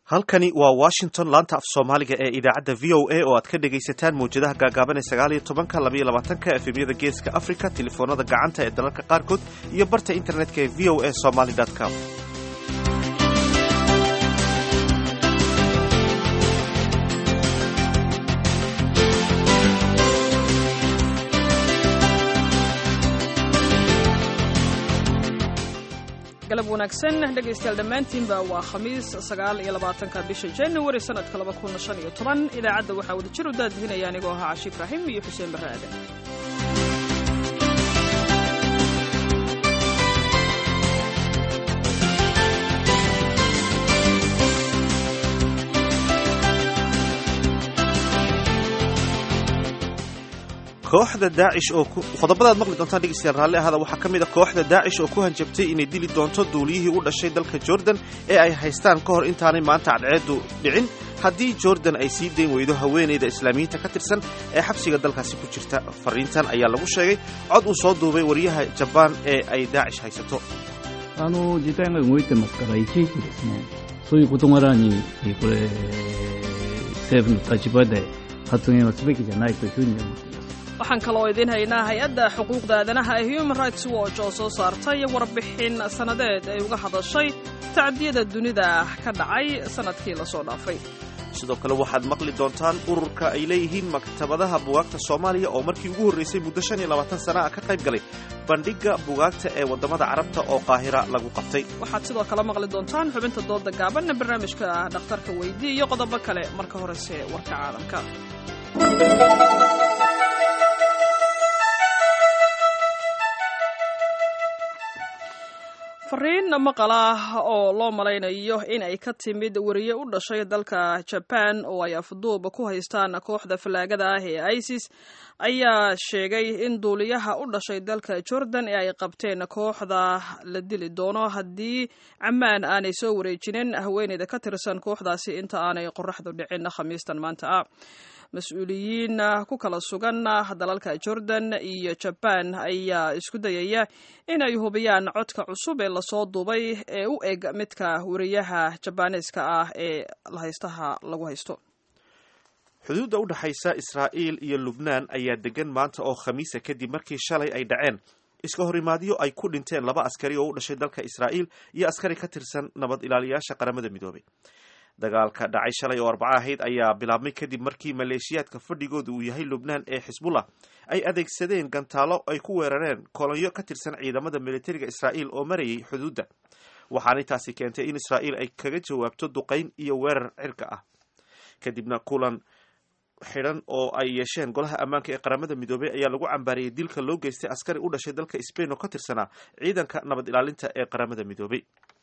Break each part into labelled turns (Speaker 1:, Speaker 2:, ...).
Speaker 1: halkani waa washington laanta af soomaaliga ee idaacadda v o a oo aad ka dhegaysataan mawjadaha gaagaaban ee sagaal iyo tobanka labaiyo labaatanka efemyada geeska africa telefoonada gacanta ee dalalka qaarkood iyo barta internetka ee v o a somaly com
Speaker 2: galab wanaagsan dhegaystayaal dhammaantiinba waa khamiis sagaal iyo labaatanka bisha januari sanadka laba kun shan iyo toban idaacadda waxaa wada jir u daadihinaya anigoo ahaa cashi ibraahim iyo xuseen barre aadan
Speaker 1: kooxda daacish oo qodobadaad maqli doontaan dhegeystayaal raalli ahada waxaa ka mid a kooxda daacish oo ku hanjabtay inay dili doonto duuliyihii u dhashay dalka jordan ee ay haystaan ka hor intaanay maanta cadceedu dhicin haddii jordan ay sii dayn weydo haweenayda islaamiyiinta ka tirsan ee xabsiga dalkaasi ku jirta fariintan ayaa lagu sheegay cod uu soo duubay wariyaha jabaan ee ay daacish haysato
Speaker 3: あの事態が動いてますから、いちいちですね、そういう事柄に、これ、政府の立場で発言はすべきじゃないというふうに思っています。
Speaker 2: waxaan kaloo idiin haynaa hay-adda xuquuqda aadanaha ee human rights watch oo soo saartay warbixin sannadeed ay uga hadashay tacdiyada dunida ka dhacay sannadkii lasoo dhaafay
Speaker 1: sidoo kale waxaad maqli doontaan ururka ay leeyihiin maktabadaha bugaagta soomaaliya oo markii ugu horraysay muddo shan iyo labaatan sana ah ka qayb galay bandhigga bugaagta ee waddamada carabta oo qaahira lagu qabtay
Speaker 2: waxaad sidoo kale maqli doontaan xubinta dooda gaaban barnaamijka dhakhtarka weydii iyo qodobo kale marka horese warka caalamka fariin maqal ah oo loo malaynayo in ay ka timid wariye u dhashay dalka jaban oo ay afduub ku haystaan kooxda fallaagada ah ee isis ayaa sheegay in duuliyaha u dhashay dalka jordan ee ay qabteen kooxda la dili doono haddii camaan aanay soo wareejinin haweeneyda ka tirsan kooxdaasi inta aanay qoraxdu dhicin khamiistan maanta ah mas-uuliyiin ku kala sugan dalalka jordan iyo jaban ayaa isku dayaya in ay hubiyaan codka cusub ee lasoo duubay ee u eg midka wariyaha jabaaneeska ah ee haystaha lagu haysto
Speaker 1: xuduudda u dhexaysa israa'iil iyo lubnaan ayaa degan maanta oo khamiisa kadib markii shalay ay dhaceen iska horimaadyo ay ku dhinteen laba askari oo u dhashay dalka israa'iil iyo askari ka tirsan nabad ilaaliyaasha qaramada midoobay dagaalka dhacay shalay oo arbaco ahayd ayaa bilaabmay kadib markii maleeshiyaadka fadhigooda uu yahay lubnaan ee xisbullah ay adeegsadeen gantaalo ay ku weerareen kolonyo ka tirsan ciidamada militariga israa'iil oo marayay xuduudda waxaanay taasi keentay in israa'iil ay kaga jawaabto duqayn iyo weerar cirka ah kadibna kulan xidhan oo ay yeesheen golaha ammaanka ee qaramada midoobey ayaa lagu cambaariyey dilka loo geystay askari u dhashay dalka sbain oo ka tirsanaa ciidanka nabad ilaalinta ee qaramada midoobey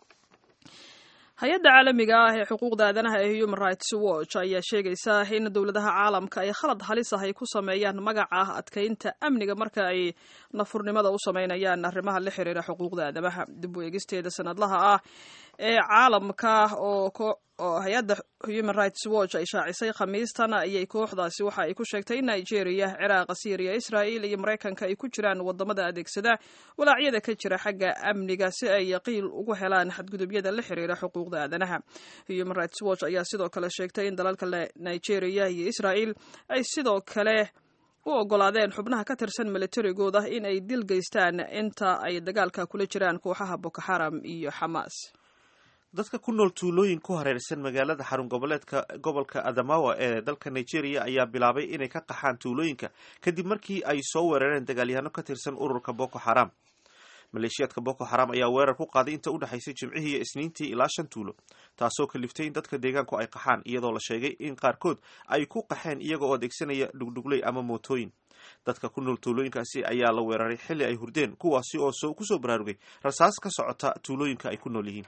Speaker 2: hay-adda caalamiga ah ee xuquuqda aadanaha ee human rights watch ayaa sheegaysa in dowladaha caalamka ay khalad halis ah ay ku sameeyaan magaca adkaynta amniga marka ay nafurnimada u sameynayaan arrimaha la xiriira xuquuqda aadamaha dib u eegisteeda sanadlaha ah ee caalamka oo hay-adda human rights watch ay shaacisay khamiistan ayay kooxdaasi waxa ay ku sheegtay in nigeria ciraaqa syriya israa'iil iyo maraykanka ay ku jiraan wadamada adeegsada walaacyada ka jira xagga amniga si ay qiil ugu helaan xadgudubyada la xiriira xuquuqda aadanaha human rights watch ayaa sidoo kale sheegtay in dalalka nigeria iyo israa'iil ay sidoo kale u ogolaadeen xubnaha ka tirsan militarigooda in ay dil geystaan inta ay dagaalka kula jiraan kooxaha boko xaram iyo xamaas
Speaker 1: dadka ku nool tuulooyin ku hareersan magaalada xarun goboleedka gobolka adamawa ee dalka nigeria ayaa bilaabay inay ka qaxaan tuulooyinka kadib markii ay soo weerareen dagaalyahanno ka tirsan ururka boko xaram maleeshiyaadka boko xaram ayaa weerar ku qaaday inta u dhexaysay jimcihii iyo isniintii ilaa shan tuulo taasoo kaliftay in dadka deegaanku ay qaxaan iyadoo la sheegay in qaarkood ay ku qaxeen iyaga oo adeegsanaya dhugdhugley ama mootooyin dadka ku nool tuulooyinkaasi ayaa la weeraray xilli ay hurdeen kuwaasi oo kusoo baraarugay rasaas ka socota tuulooyinka ay ku nool yihiin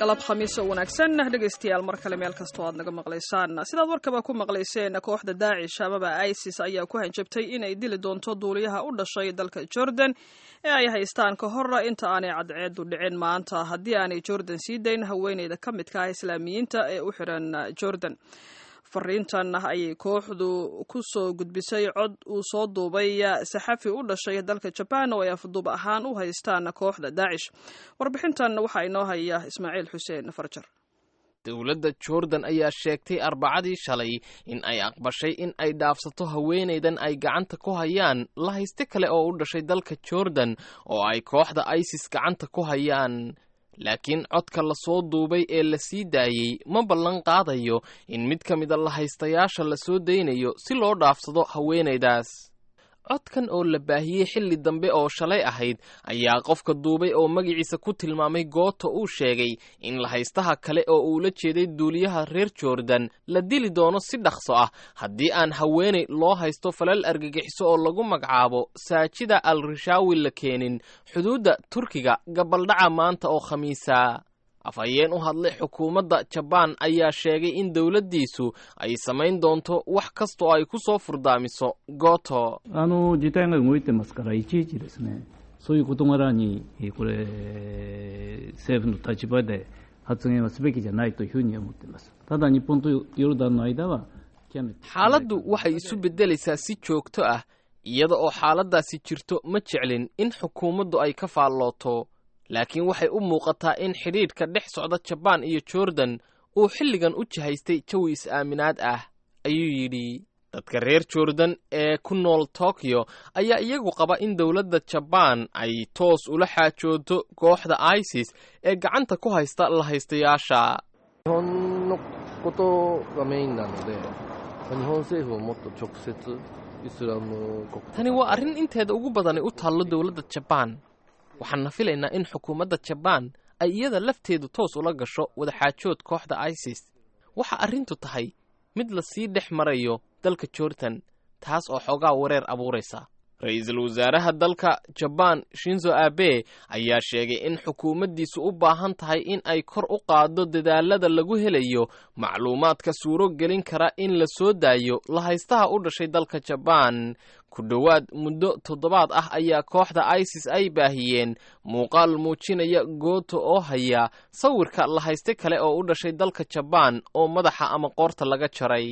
Speaker 2: galab khamiis oo wanaagsan dhegaystayaal mar kale meel kastoo aad naga maqlaysaan sidaad warkaba ku maqlayseen kooxda daacish amaba isis ayaa ku hanjabtay inay dili doonto duuliyaha u dhashay dalka jordan ee ay haystaan ka hor inta aanay cadceedu dhicin maanta haddii aanay jordan sii dayn haweeneyda ka midka ah islaamiyiinta ee u xiran jordan fariintan ayay kooxdu ku soo gudbisay cod uu soo duubay saxafi u dhashay dalka jabaan oo ay afduub ahaan u haystaan kooxda daacish warbixintan waxaa inoo haya ismaaciil xuseen farjar
Speaker 4: dowladda jordan ayaa sheegtay arbacadii shalay in ay aqbashay in ay dhaafsato haweenaydan ay gacanta ku hayaan la hayste kale oo u dhashay dalka jordan oo ay kooxda isis gacanta ku hayaan laakiin codka la soo duubay ee la sii daayey ma ballan qaadayo in mid ka mida lahaystayaasha la soo daynayo si loo dhaafsado haweenaydaas codkan oo la baahiyey xilli dambe oo shalay ahayd ayaa qofka duubay oo magaciisa ku tilmaamay goota uu sheegay in lahaystaha kale oo uu la jeeday duuliyaha reer jordan la dili doono si dhaqso ah haddii aan haweenay loo haysto falal argagixiso oo lagu magacaabo saajida al rishaawi la keenin xuduudda turkiga gabaldhaca maanta oo khamiisa afhayeen u hadlay xukuumadda jabaan ayaa sheegay in dowladdiisu ay samayn doonto wax kasta oo ay ku soo furdaamiso gooto
Speaker 3: あの事態が動いてますから、いちいちですね、そういう事柄に、えーこれ、政府の立場で発言はすべきじゃないというふうに思っています。ただ、日本とヨルダンの間は、極めて
Speaker 4: xaaladdu waxay isu beddelaysaa si joogto ah iyada oo xaaladdaasi jirto ma jeclin in xukuumaddu ay ka faallooto laakiin waxay u muuqataa in xidhiidhka dhex socda jabaan iyo jordan uu xilligan u jihaystay jawi is-aaminaad ah ayuu yidhi dadka reer jordan ee ku nool tokyo ayaa iyagu qaba in dowladda jabaan ay toos ula xaajooto kooxda isis ee gacanta ku haysta lahaystayaasha
Speaker 5: 日本のことがメインなので、日本政府ももっと直接イスラム国
Speaker 4: tani waa arrin inteeda ugu badani u taallo dowladda jabaan waxaanna filaynaa in xukuumadda jabaan ay iyada lafteedu toos ula gasho wadaxaajood kooxda isis waxa arrintu tahay mid la sii dhex marayo dalka jordan taas oo xoogaa wareer abuuraysa ra-iisul wasaaraha dalka jabaan shinzo abe ayaa sheegay in xukuumaddiisu u baahan tahay in ay kor u qaaddo dadaalada lagu helayo macluumaadka suuro gelin kara in la soo daayo lahaystaha u dhashay dalka jabaan ku dhowaad muddo toddobaad ah ayaa kooxda isis ay baahiyeen muuqaal muujinaya gooto oo haya sawirka lahayste kale oo u dhashay dalka jabaan oo madaxa ama qoorta laga jaray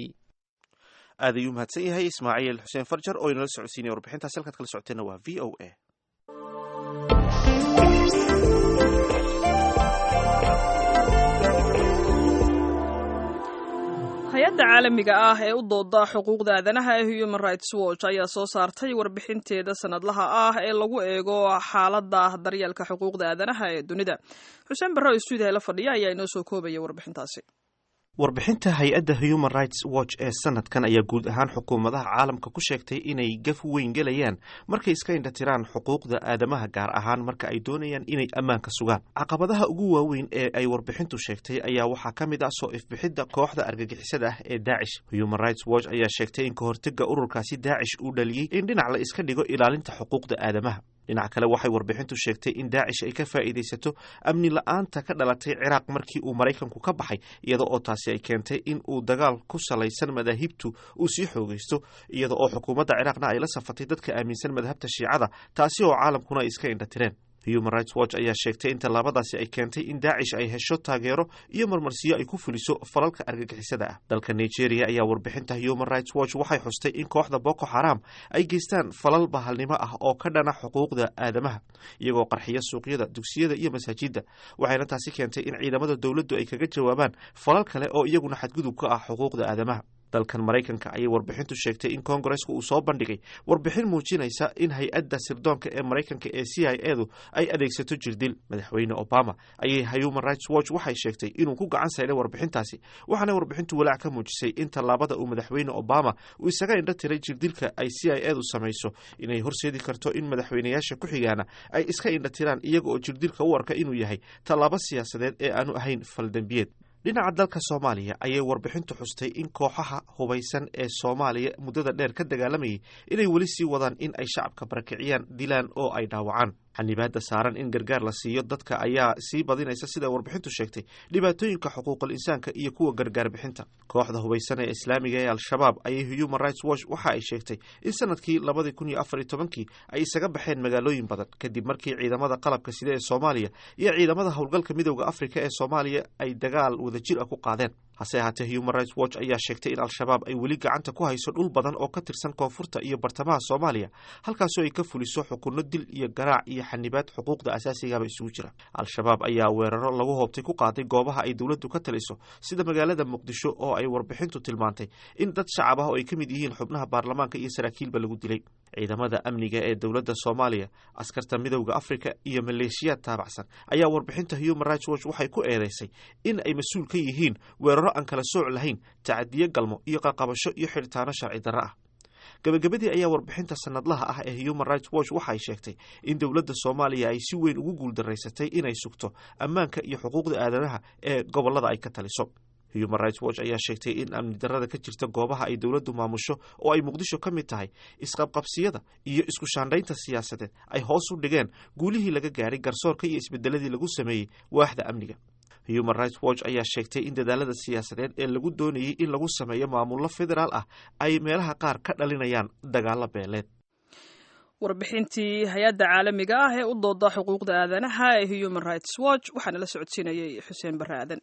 Speaker 1: aad ayuu mahadsan yahay ismaaciil xuseen farjar oo inala socodsiinaya warbixintaas halkaad kala socoteenna waa v o a
Speaker 2: hay-adda caalamiga ah ee u dooda xuquuqda aadanaha ee human rights watch ayaa soo saartay warbixinteeda sanadlaha ah ee lagu eego xaaladda daryeelka xuquuqda aadanaha ee dunida xuseen barre oo stuudiya la fadhiya ayaa inoo soo koobaya warbixintaasi
Speaker 1: warbixinta hay-adda human rights watch ee sanadkan ayaa guud ahaan xukuumadaha caalamka ku sheegtay inay gaf weyn gelayaan markay iska indhatiraan xuquuqda aadamaha gaar ahaan marka ay doonayaan inay ammaanka sugaan caqabadaha ugu waaweyn ee ay warbixintu sheegtay ayaa waxaa ka mid ah soo ifbixidda kooxda argagixisada ah ee daacish human rights watch ayaa sheegtay in kahortega ururkaasi daacish uu dhaliyey in dhinac la iska dhigo ilaalinta xuquuqda aadamaha dhinac kale waxay warbixintu sheegtay in daacish ay ka faa'iidaysato amni la-aanta ka dhalatay ciraaq markii uu maraykanku ka baxay iyada oo taasi ay keentay in uu dagaal ku salaysan madaahibtu uu sii xoogaysto iyada oo xukuumadda ciraaqna ay la safatay dadka aaminsan madhabta shiicada taasi oo caalamkuna ay iska indhatireen human rights watch ayaa sheegtay in tallaabadaasi ay keentay in daacish ay hesho taageero iyo marmarsiyo ay ku fuliso falalka argagixisada ah dalka nigeria ayaa warbixinta human rights watch waxay xustay in kooxda boko xaram ay geystaan falal bahalnimo ah oo ka dhana xuquuqda aadamaha iyagoo qarxiya suuqyada dugsiyada iyo masaajidda waxayna taasi keentay in ciidamada dowladdu ay kaga jawaabaan falal kale oo iyaguna xadgudub ka ah xuquuqda aadamaha dalkan maraykanka ayay warbixintu sheegtay in kongareska uu soo bandhigay warbixin muujinaysa in hay-adda sirdoonka ee maraykanka ee c i edu ay adeegsato jirdil madaxweyne obama ayay human rights watch waxay sheegtay inuu ku gacan sayday warbixintaasi waxaana warbixintu walaac ka muujisay in tallaabada uu madaxweyne obama uu isaga indho tiray jirdilka ay c i edu samayso inay horseedi karto in madaxweyneyaasha ku xigaana ay iska indho tiraan iyaga oo jirdilka u arka inuu yahay tallaabo siyaasadeed ee aanu ahayn faldembiyeed dhinaca dalka soomaaliya ayay warbixintu xustay in kooxaha hubaysan ee soomaaliya muddada dheer ka dagaalamayay inay weli sii wadaan in ay shacabka barakiciyaan dilaan oo ay dhaawacaan xanibaada saaran in gargaar la siiyo dadka ayaa sii badinaysa sida warbixintu sheegtay dhibaatooyinka xuquuqul insaanka iyo kuwa gargaar bixinta kooxda hubaysan ee islaamiga ee al-shabaab ayay human rights watch waxa ay sheegtay in sanadkii labadii kun iyo afar iyo tobankii ay isaga baxeen magaalooyin badan kadib markii ciidamada qalabka sida ee soomaaliya iyo ciidamada howlgalka midowda afrika ee soomaaliya ay dagaal wadajir ah ku qaadeen hase ahaatee human rights watch ayaa sheegtay in al-shabaab ay weli gacanta ku hayso dhul badan oo ka tirsan koonfurta iyo bartamaha soomaaliya halkaasoo ay ka fuliso xukunno dil iyo garaac iyo xanibaad xuquuqda asaasigaba isugu jira al-shabaab ayaa weeraro lagu hoobtay ku qaaday goobaha ay dowladdu ka taliso sida magaalada muqdisho oo ay warbixintu tilmaantay in dad shacab ah oo ay ka mid yihiin xubnaha baarlamaanka iyo saraakiilba lagu dilay ciidamada amniga ee dowladda soomaaliya askarta midowda afrika iyo maleeshiyaad taabacsan ayaa warbixinta human rights watch waxay ku eedeysay in ay mas-uul ka yihiin weeraro aan kala sooc lahayn tacadiyo galmo iyo qaqabasho iyo xidhitaano sharci darro ah gabagabadii ayaa warbixinta sanadlaha ah ee human rights watch waxay sheegtay in dowladda soomaaliya ay si weyn ugu guuldaraysatay inay sugto ammaanka iyo xuquuqda aadamaha ee gobollada ay ka taliso human rights watch ayaa sheegtay in amni darrada ka jirta goobaha ay dowladdu maamusho oo ay muqdisho ka mid tahay isqabqabsiyada iyo isku shaandhaynta siyaasadeed ay hoos u dhigeen guulihii laga gaadhay garsoorka iyo isbedeladii lagu sameeyey waaxda amniga human rights watch ayaa sheegtay in dadaalada siyaasadeed ee lagu doonayey in lagu sameeyo maamullo federaal ah ay meelaha qaar ka dhalinayaan dagaalo beeleed
Speaker 2: warbixintii hay-adda caalamiga ah ee u dooda xuquuqda aadanaha ee human rights watch waxaana la socodsiinayay xuseen barre aadan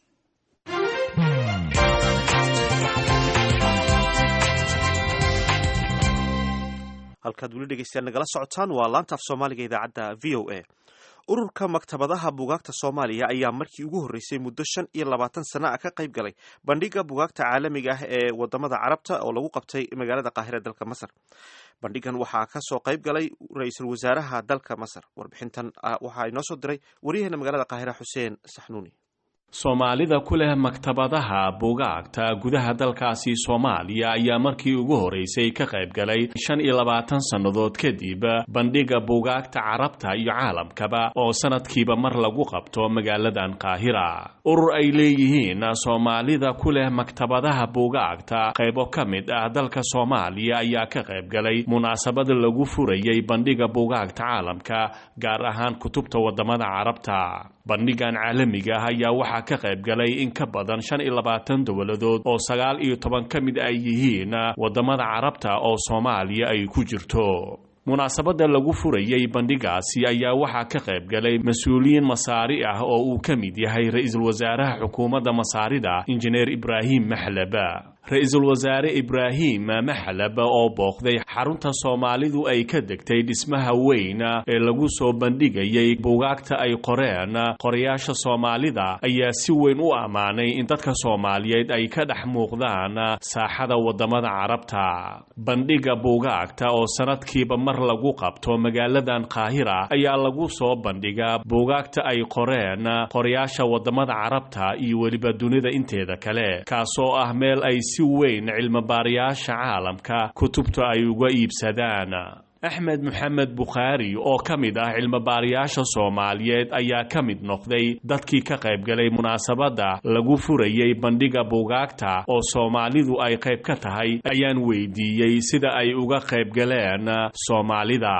Speaker 1: halkaad weli dhegeystayaal nagala socotaan waa laanta af soomaaliga idaacadda v o a ururka maktabadaha bugaagta soomaaliya ayaa markii ugu horreysay muddo shan iyo labaatan sana ah ka qayb galay bandhiga bugaagta caalamiga ah ee wadamada carabta oo lagu qabtay magaalada qaahira dalka masar bandhigan waxaa ka soo qayb galay ra-iisul wasaaraha dalka masar warbixintan waxaa inoo soo diray waryaheena magaalada qaahira xuseen saxnuuni
Speaker 6: soomaalida ku leh maktabadaha buugaagta gudaha dalkaasi soomaaliya ayaa markii ugu horeysay ka qayb galay shan iyo labaatan sannadood kadib bandhiga buugaagta carabta iyo caalamkaba oo sanadkiiba mar lagu qabto magaaladan qaahira urur ay leeyihiin soomaalida ku leh maktabadaha buugaagta qaybo ka mid ah dalka soomaaliya ayaa ka qayb galay munaasabad lagu furayay bandhiga buugaagta caalamka gaar ahaan kutubta wadamada carabta bandhigan caalamiga ah ayaa waxaa ka qayb galay in ka badan shan iyo labaatan dowladood oo sagaal iyo toban ka mid ay yihiin wadamada carabta oo soomaaliya ay ku jirto munaasabadda lagu furayay bandhigaasi ayaa waxaa ka qayb galay mas-uuliyiin masaari ah oo uu ka mid yahay ra-iisul wasaaraha xukuumadda masaarida injineer ibraahim maxlaba ra-iisul wasaare ibraahim maxlab oo booqday xarunta soomaalidu ay ka degtay dhismaha weyn ee lagu soo bandhigayay buugaagta ay qoreen qorayaasha soomaalida ayaa si weyn u ammaanay in dadka soomaaliyeed ay ka dhex muuqdaan saaxada wadamada carabta bandhiga buugaagta oo sanadkiiba mar lagu qabto magaaladan qaahira ayaa lagu soo bandhigaa buugaagta ay qoreen qorayaasha wadamada carabta iyo weliba dunida inteeda kale kaasoo ah meel ay si weyn cilmibaarayaasha caalamka kutubta ay uga iibsadaan axmed moxamed bukhaari oo ka mid ah cilmibaarayaasha soomaaliyeed ayaa ka mid noqday dadkii ka qayb galay munaasabadda lagu furayay bandhiga buugaagta oo soomaalidu ay qayb ka tahay ayaan weydiiyey sida ay uga qayb galeen soomaalida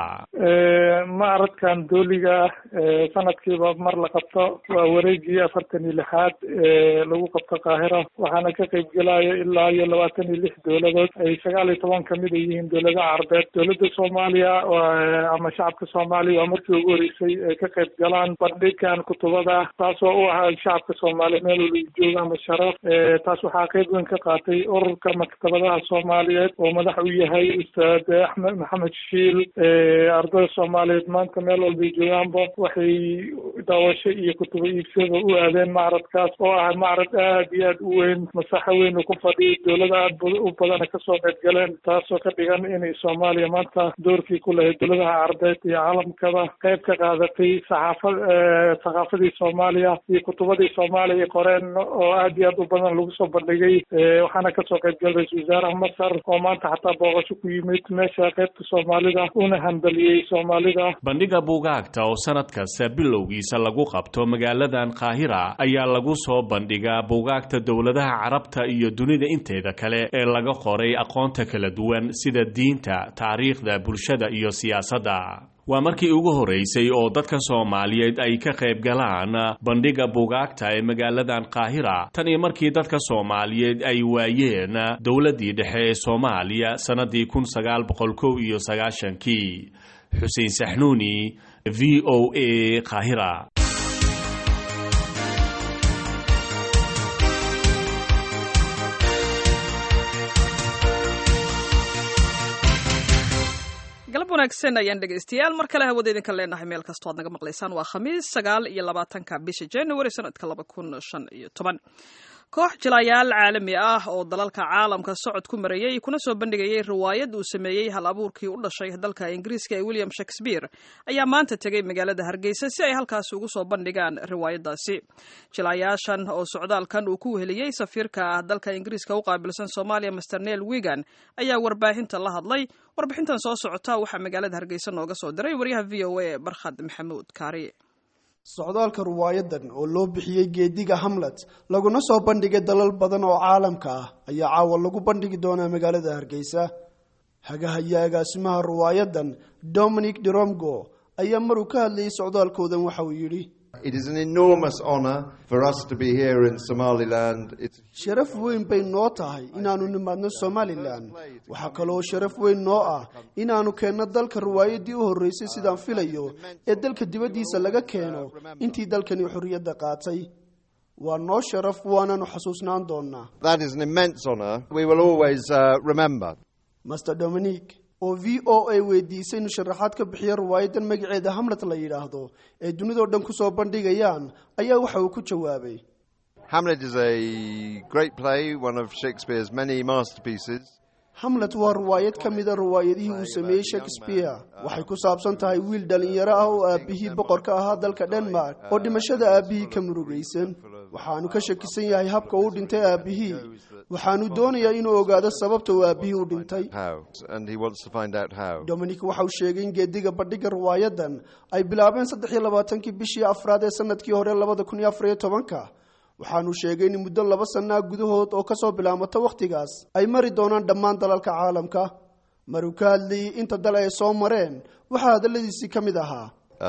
Speaker 7: macradkan dooliga ah sanadkiiba mar la qabto waa wareegii afartan iyo lixaad ee lagu qabto qaahira waxaana ka qayb gelaya ilaa iyo labaatan iyo lix dowladood ay sagaal iyo toban kamid ay yihiin dowladaha carbeed dowladda soomaaliya ama shacabka soomaaliya waa markii ugu horeysay ay ka qayb galaan bandhigan kutubada taasoo u ahaa shacabka soomaaliya meel waliba jooga ama sharaf taas waxaa qayb weyn ka qaatay ururka maktabadaha soomaaliyeed oo madax u yahay ustaad axmed maxamed shiil ardada soomaaliyeed maanta meel walbay joogaanba waxay daawasho iyo kutubo iibsada u aadeen macradkaas oo ah macrad aad iyo aad u weyn masaxo weyn uu ku fadhiyo dowlada aad u badana kasoo qayb galeen taasoo ka dhigan inay soomaaliya maanta doorkii ku lahayd dowladaha carbeed iyo caalamkaba qayb ka qaadatay saxaafad thaqaafadii soomaaliya iyo kutubadii soomaaliya qoreen oo aad iyo aad u badan lagu soo bandhigay waxaana kasoo qayb galay ra-isul wasaaraha masar oo maanta xataa booqasho ku yimid meesha qaybta soomaalida una hambaliyey soomaalida
Speaker 6: bandhiga buugaagta oo sanad kasta bilowgiisa horreysa lagu qabto magaaladan qaahira ayaa lagu soo bandhigaa buugaagta dowladaha carabta iyo dunida inteeda kale ee laga qoray aqoonta kala duwan sida diinta taariikhda bulshada iyo siyaasadda waa markii ugu horreysay oo dadka soomaaliyeed ay ka qayb galaan bandhiga buugaagta ee magaaladan qaahira tan iyo markii dadka soomaaliyeed ay waayeen dowladdii dhexe ee soomaaliya sannadii kun sagaal boqol kow iyo sagaashankii xuseen saxnuuni v o a qaahira
Speaker 2: galab wanaagsan ayaan dhegaystayaal mar kale hawada idinka leenahay meel kastoo aad naga maqlaysaan waa khamiis sagaal iyo labaatanka bisha january sanadka laba kun shan iyo toban koox jilayaal caalami ah oo dalalka caalamka socod ku marayey kuna soo bandhigayay riwaayad uu sameeyey hal abuurkii u dhashay dalka ingiriiska ee william shakespeare ayaa maanta tegay magaalada hargeysa si ay halkaasi ugu soo bandhigaan riwaayadaasi jilayaashan oo socdaalkan uu ku weheliyey safiirka dalka ingiriiska u qaabilsan soomaaliya master neel wigan ayaa warbaahinta la hadlay warbixintan soo socota waxaa magaalada hargeysa nooga soo diray waryaha v o a barkhad maxamuud kaari
Speaker 8: socdaalka riwaayadan oo loo bixiyey geediga hamlet laguna soo bandhigay dalal badan oo caalamka ah ayaa caawa lagu bandhigi doonaa magaalada hargeysa hagahayo agaasimaha riwaayadan dominic deromgo ayaa maruu ka hadlayay socdaalkoodan waxa uu yidhi sharaf weyn bay noo tahay inaannu nimaadno somalilan waxaa kaloo sharaf weyn noo ah inaannu keenno dalka riwaayadii u horreysay sidaan filayo ee dalka dibaddiisa laga keeno intii dalkani xorriyadda qaatay waa noo sharaf waanaanu xasuusnaan doonnaa master dominic oo v o a weydiisay inuu sharaxaad ka bixiya riwaayadan magaceeda hamlet la yidhaahdo ee dunidao dhan ku soo bandhigayaan ayaa waxa uu ku jawaabay hamlet waa riwaayad ka mida riwaayadihii uu sameeyey shakespeare waxay ku saabsan tahay wiil dhallinyaro ah oo aabbihii boqorka ahaa dalka denmark oo dhimashada aabbihii ka murugaysan waxaanu ka shakisan yahay habka uu dhintay aabbihii waxaanu doonayaa inuu ogaado sababta uu aabbihii u dhintay dominic waxa uu sheegay in geediga bandhiga riwaayadan ay bilaabeen saddex iyo labaatankii bishii afraad ee sanadkii hore labada kun iyo afar iyo tobanka waxaanu sheegay in muddo laba sannaa gudahood oo kasoo bilaabmata wakhtigaas ay mari doonaan dhammaan dalalka caalamka maruu ka hadlayay inta dal ay soo mareen waxaa hadalladiisii ka mid ahaa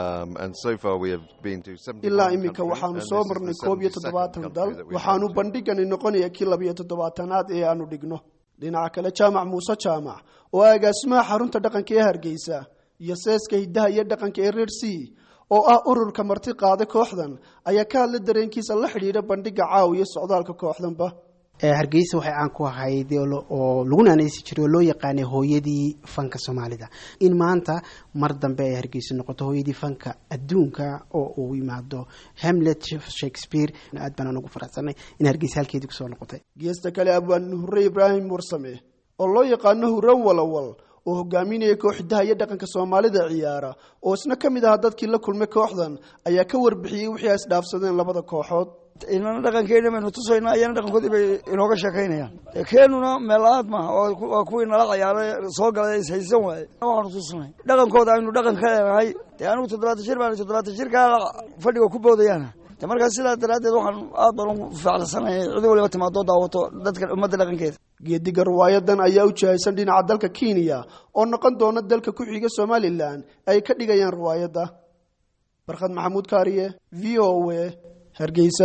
Speaker 8: ilaa iminka waxaanu soo marnay koob iyo toddobaatan dal waxaanu bandhigani noqonaya kii labiyo toddobaatanaad ee aanu dhigno dhinaca kale jaamac muuse jaamac oo agaasimaha xarunta dhaqanka ee hargeysa iyo seeska hiddaha iyo dhaqanka ee reer c oo ah ururka marti qaada kooxdan ayaa ka hadla dareenkiisa la xidhiidha bandhiga caawiya socdaalka kooxdanba
Speaker 9: hargeysa waxay caan ku ahayd oo lagu naanaysi jiray oo loo yaqaanay hooyadii fanka soomaalida in maanta mar dambe ay hargeysa noqoto hooyadii fanka adduunka oo uu yimaado hamlet shakespeare aad baan ugu faraxsanay in hargeysa halkeedii kusoo noqotay
Speaker 8: geesta kale abwaan hurre ibraahim warsame oo loo yaqaano hurre walawal oo hogaaminaya kooxdaha iyo dhaqanka soomaalida ciyaara oo isna ka mid ahaa dadkii la kulmay kooxdan ayaa ka warbixiyey wixii ay isdhaafsadeen labada kooxood
Speaker 10: inana dhaqankeena baynu tusaynaa iyana dhaqankoodii bay inooga sheekaynayaan keenuna meel aad maaha waa kuwii nala ciyaaray soo galay ishaysan waaye waxaanu tusnay dhaqankooda aynu dhaqan ka leenahay dee anigu toddobaatan jir baan toddobaatan jirkaa fadhiga ku boodayaana de markaas sidaas daraaddeed waxaan aad baan ugu ficilsanaya cid waliba timaadoo daawato dadka ummadda dhaqankeeda
Speaker 8: geediga riwaayadan ayaa u jihaysan dhinaca dalka kenya oo noqon doona dalka ku xiga somalilan ay ka dhigayaan riwaayadda barkhad maxamuud kaariye v o a hargeysa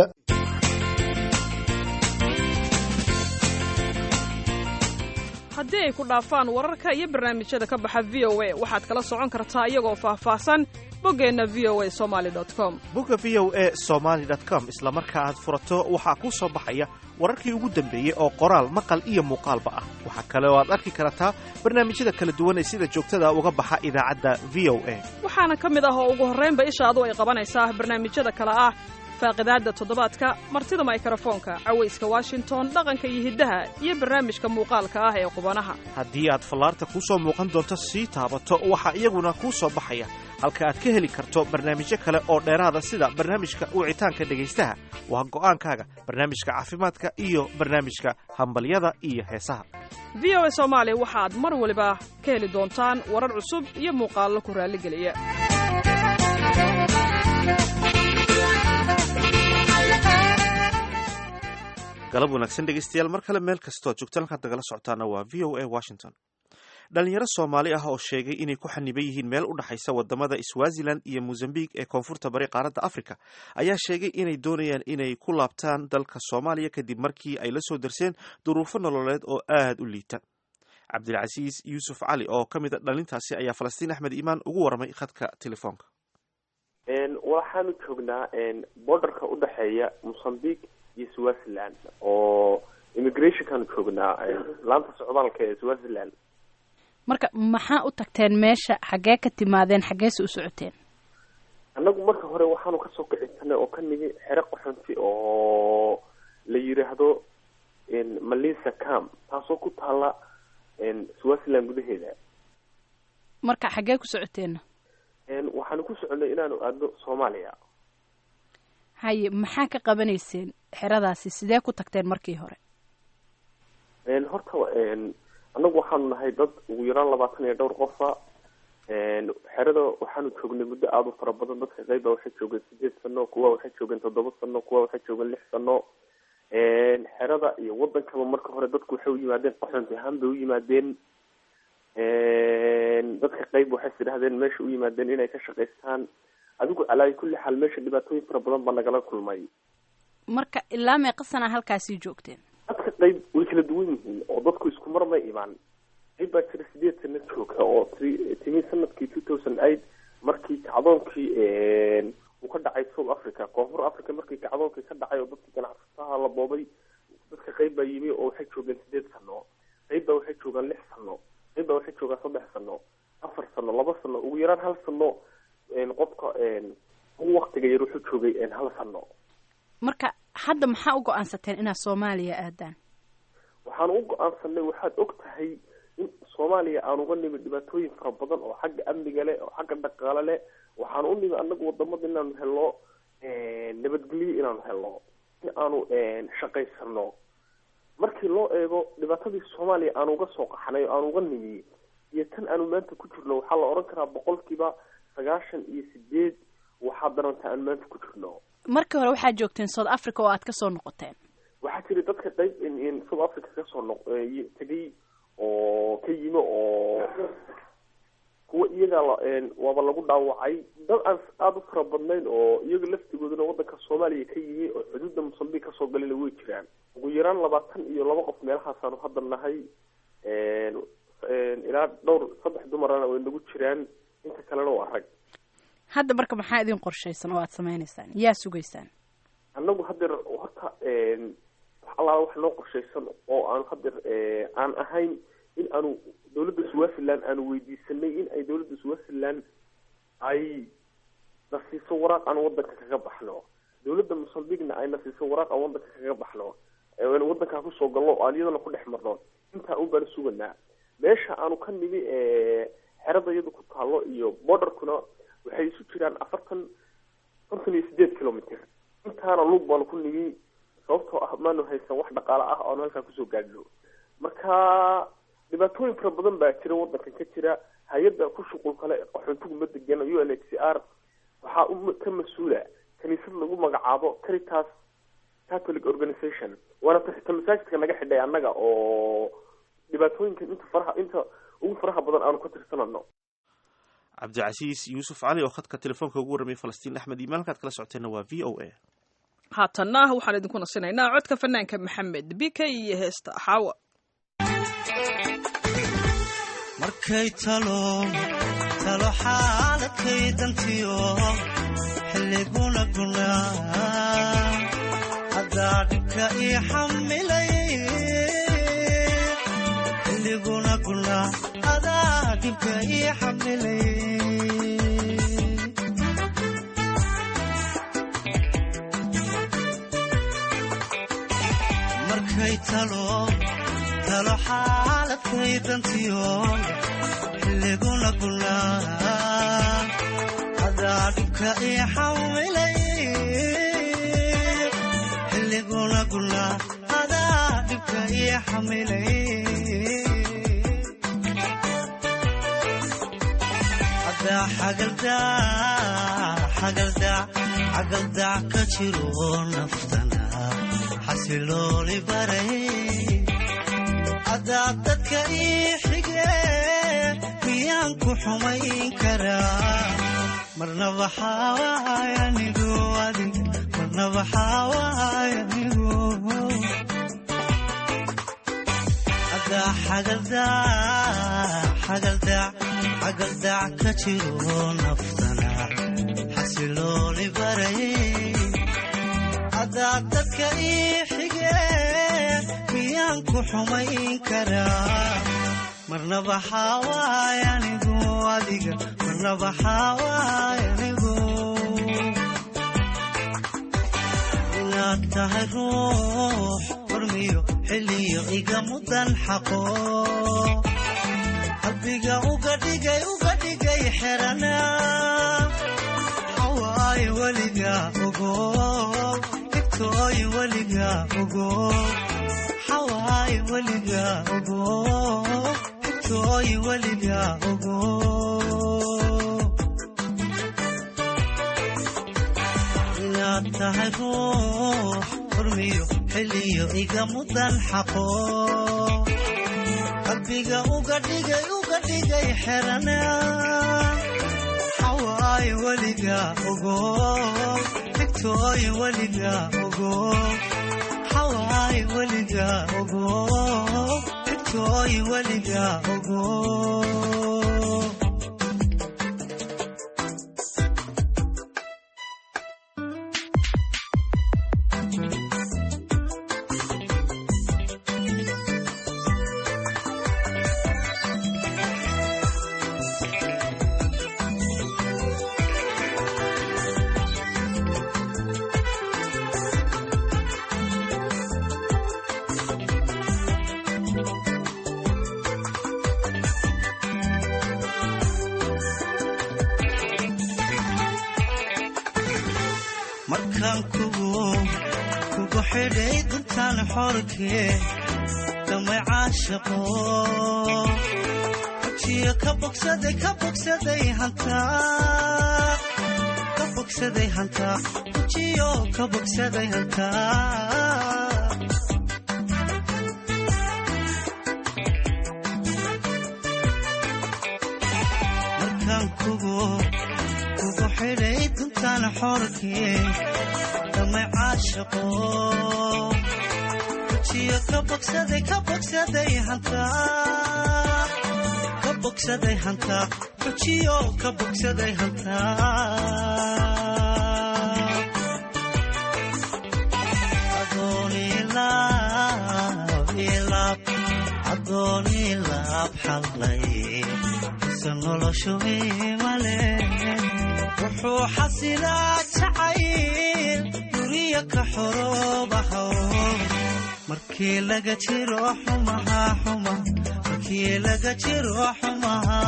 Speaker 2: haddii ay ku dhaafaan wararka iyo barnaamijyada ka baxa v o a waxaad kala socon kartaa iyagoo faahfaahsan boggeenna v o a somaali com
Speaker 1: bogga v o a somaali com isla marka aad furato waxaa kuu soo baxaya wararkii ugu dambeeyey oo qoraal maqal iyo muuqaalba ah waxaa kale oo aad arki kartaa barnaamijyada kala duwan ee sida joogtada uga baxa idaacadda v o a
Speaker 2: waxaana ka mid ah oo ugu horraynba ishaadu ay qabanaysaa barnaamijyada kale ah faaqidaadda toddobaadka martida maykrofoonka cawayska washington dhaqanka iyo hiddaha iyo barnaamijka muuqaalka ah ee qubanaha
Speaker 1: haddii aad fallaarta kuu soo muuqan doonto sii taabato waxaa iyaguna kuu soo baxaya halka aad ka heli karto barnaamijyo kale oo dheeraada sida barnaamijka wicitaanka dhegaystaha waa go'aankaaga barnaamijka caafimaadka iyo barnaamijka hambalyada iyo heesaha
Speaker 2: v o a soomaali waxaad mar waliba ka heli doontaan warar cusub iyo muuqaallo ku raalligeliya
Speaker 1: galab wanaagsan dhegeystayaal mar kale meel kastoo joogtaan halkaad nagala socotaana waa v o a washington dhalinyaro soomaali ah oo sheegay inay ku xaniban yihiin meel u dhexaysa wadamada swazilan iyo mozambique ee koonfurta bari qaaradda africa ayaa sheegay inay doonayaan inay ku laabtaan dalka soomaaliya kadib markii ay la soo darseen duruufo nololeed oo aada u liita cabdilcasiis yuusuf cali oo ka mid a dhalintaasi ayaa falastiin axmed iimaan ugu warramay khadka telefoonka
Speaker 11: waxaanu joognaa borderka udhexeeya mozambique iyo swaziland oo immigrationkaanu joognaa laanta socdaalka ee swaziland
Speaker 12: marka maxaa u tagteen meesha xaggee ka timaadeen xaggeese u socoteen
Speaker 11: annagu marka hore waxaanu kasoo kicisanay oo ka nimi xero qaxonti oo la yiraahdo malisa cam taasoo ku taala swaziland gudaheeda
Speaker 12: marka xaggee ku socoteena
Speaker 11: waxaanu ku soconay inaanu aadno soomaaliya
Speaker 12: haye maxaa ka qabanayseen xeradaasi sidee ku tagteen markii hore
Speaker 11: horta annagu waxaanu nahay dad ugu yaraan labaatan iyo dhowr qofa xerada waxaanu joognay muddo aada u fara badan dadka qeyba waxay joogeen sideed sano kuwa waxay joogeen toddoba sano kuwa waxay joogeen lix sano xerada iyo wadankaba marka hore dadku waxay u yimaadeen qaxonti ahaan bay u yimaadeen dadka qeyb waxay sidhahdeen meesha u yimaadeen inay ka shaqaystaan adigu calaa kulli xaal meesha dhibaatooyin fara badan baa nagala kulmay
Speaker 12: marka ilaa meeqa sana halkaasii joogteen
Speaker 11: dadka qeyb way kala duwan yihiin oo dadku isku mar may imaan qeyb baa jira sideed sana jooga oo t timi sanadkii two thousand eight markii kacdoonkii uu ka dhacay south africa koonfur africa markii kacdoonkii ka dhacay oo dadkii ganacsataha la boobay dadka qeyb baa yimi oo waxay joogeen sideed sano qeyb baa waxay joogaan lix sano qeyb baa waxay joogaan saddex sano afar sano laba sano ugu yaraan hal sano qofka ugu waktiga yar wuxuu joogay hal sano
Speaker 12: marka hadda maxaa u go-aansateen inaad soomaaliya aadaan
Speaker 11: waxaan u go-aansanay waxaad og tahay in soomaaliya aan uga nimi dhibaatooyin fara badan oo xagga amniga leh oo xagga dhaqaale leh waxaan u nimi anagu wadamada inaanu helno nabadgelyo inaanu helno in aanu shaqaysano markii loo eego dhibaatadii soomaaliya aan uga soo qaxnay oo aan uga nimi iyo tan aanu maanta ku jirno waxaa la odhan karaa boqolkiiba sagaashan iyo sideed waxaa daranta aan maanta ku jirno
Speaker 12: markii hore waxaad joogteen south africa oo aad kasoo noqoteen
Speaker 11: waxaa jira dadka qeyb south africa kasoo noq tegay oo ka yimi oo kuwa iyaga waaba lagu dhaawacay dad aan aada u fara badnayn oo iyaga laftigooduna wadanka soomaaliya ka yimi oo xuduudda mosambik kasoo galayna way jiraan ugu yaraan labaatan iyo laba qof meelahaasaanu hadda nahay ilaa dhowr saddex dumarana way nagu jiraan inta kalena waa rag
Speaker 12: hadda marka maxaa idin qorshaysan oo aad sameynaysaan yaa sugaysaan
Speaker 11: annagu hadeer horta wax allaala wax noo qorshaysan oo aanu hadeer aan ahayn in aanu dawladda swaziland aanu weydiisanay in ay dawladda swaziland ay na siiso waraaq aan wadanka kaga baxno dawladda mosambikna ay na siiso waraaq aan wadanka kaga baxno wadankaa kusoo galno o aan iyadana ku dhex marno intaa un baanu suganaa meesha aanu ka nimi xerada iyada ku taalo iyo borderkuna waxay isu jiraan afartan konton iyo sideed kilomitr intaana lug baanu ku nimi sababtoo ah maanu haysan wax dhaqaale ah oanu halkaa kusoo gaadhno marka dhibaatooyin fara badan baa jira wadankan ka jira hay-adda ku shuqul kale qaxoontigu ma degana u n h c r waxaa ka mas-uula kaniisad lagu magacaabo caritas catholic organization waana ta masaajidka naga xidhay annaga oo dhibaatooyinkan inta faraha inta ugu faraha badan aanu ka tirsanano
Speaker 1: cabdicasiis yuusuf cali oo khadka telefoonka ugu warramay falastiin axmed iimaan halkaad kala socoteenna waa v o a
Speaker 2: haatanna waxaan idinku nasinaynaa codka fanaanka maxamed bike iyo heesta xaawa
Speaker 13: markay talo talo xaaladkay dantiyo xilliguna gunaa haddaa dhibka ii xamilay xilliguna gunaa adaa dhibka ii xamilay markay talo talo xaaladkay dantiyo xilliguna gunaa adaa dhibka ii xamilay xilliguna gunaa adaa dhibka ii xamilay adaa xagaldaa xagaldaa xagaldaa ka jiro naftana xasilooli baray haddaad dadka ii xige miyaan ku xumayn karaa marna waxaa waay anigu adig marna waxaa waay anigu haddaa xagaldaa xagaldaa xagaldac ka jiro naftana xasilooli baray haddaad dadka ii xige miyaan ku xumayn karaa marna waxaa waay anigu adiga marna waxaa waay anigu inaad tahay ruux hormiyo xilliyo iga mudan xaqo qalbiga uga dhigay uga dhigay xerana xawaay weliga ogo higtooy weliga ogo xawaay weliga ogo higtooy weliga ogo inaad tahay ruux hormiyo xilliyo iga mudan xaqo qalbiga uga dhigay uga dhigay xerana xawaay weliga ogo higtooy weliga ogo xawaay weliga ogo higtooy weliga ogo markaan kugu kugu xidhay duntaan xorkee damay caashaqo wajiyo ka bogsaday ka bogsaday hantaa ka bogsaday hantaa wajiyo ka bogsaday hantaa markaan kugu kugu xidhay duntaan xorkee damay caashaqo wajiyo ka bogsaday ka bogsaday hantaa ka bogsaday hantaa wajiyo ka bogsaday hantaa adoonilaab ilaab adoonilaab xallay isa noloshu imale wuxuu xasilaa jacayl duniya ka xoroobahow markii laga jiro xumaha xuma markii laga jiro xumaha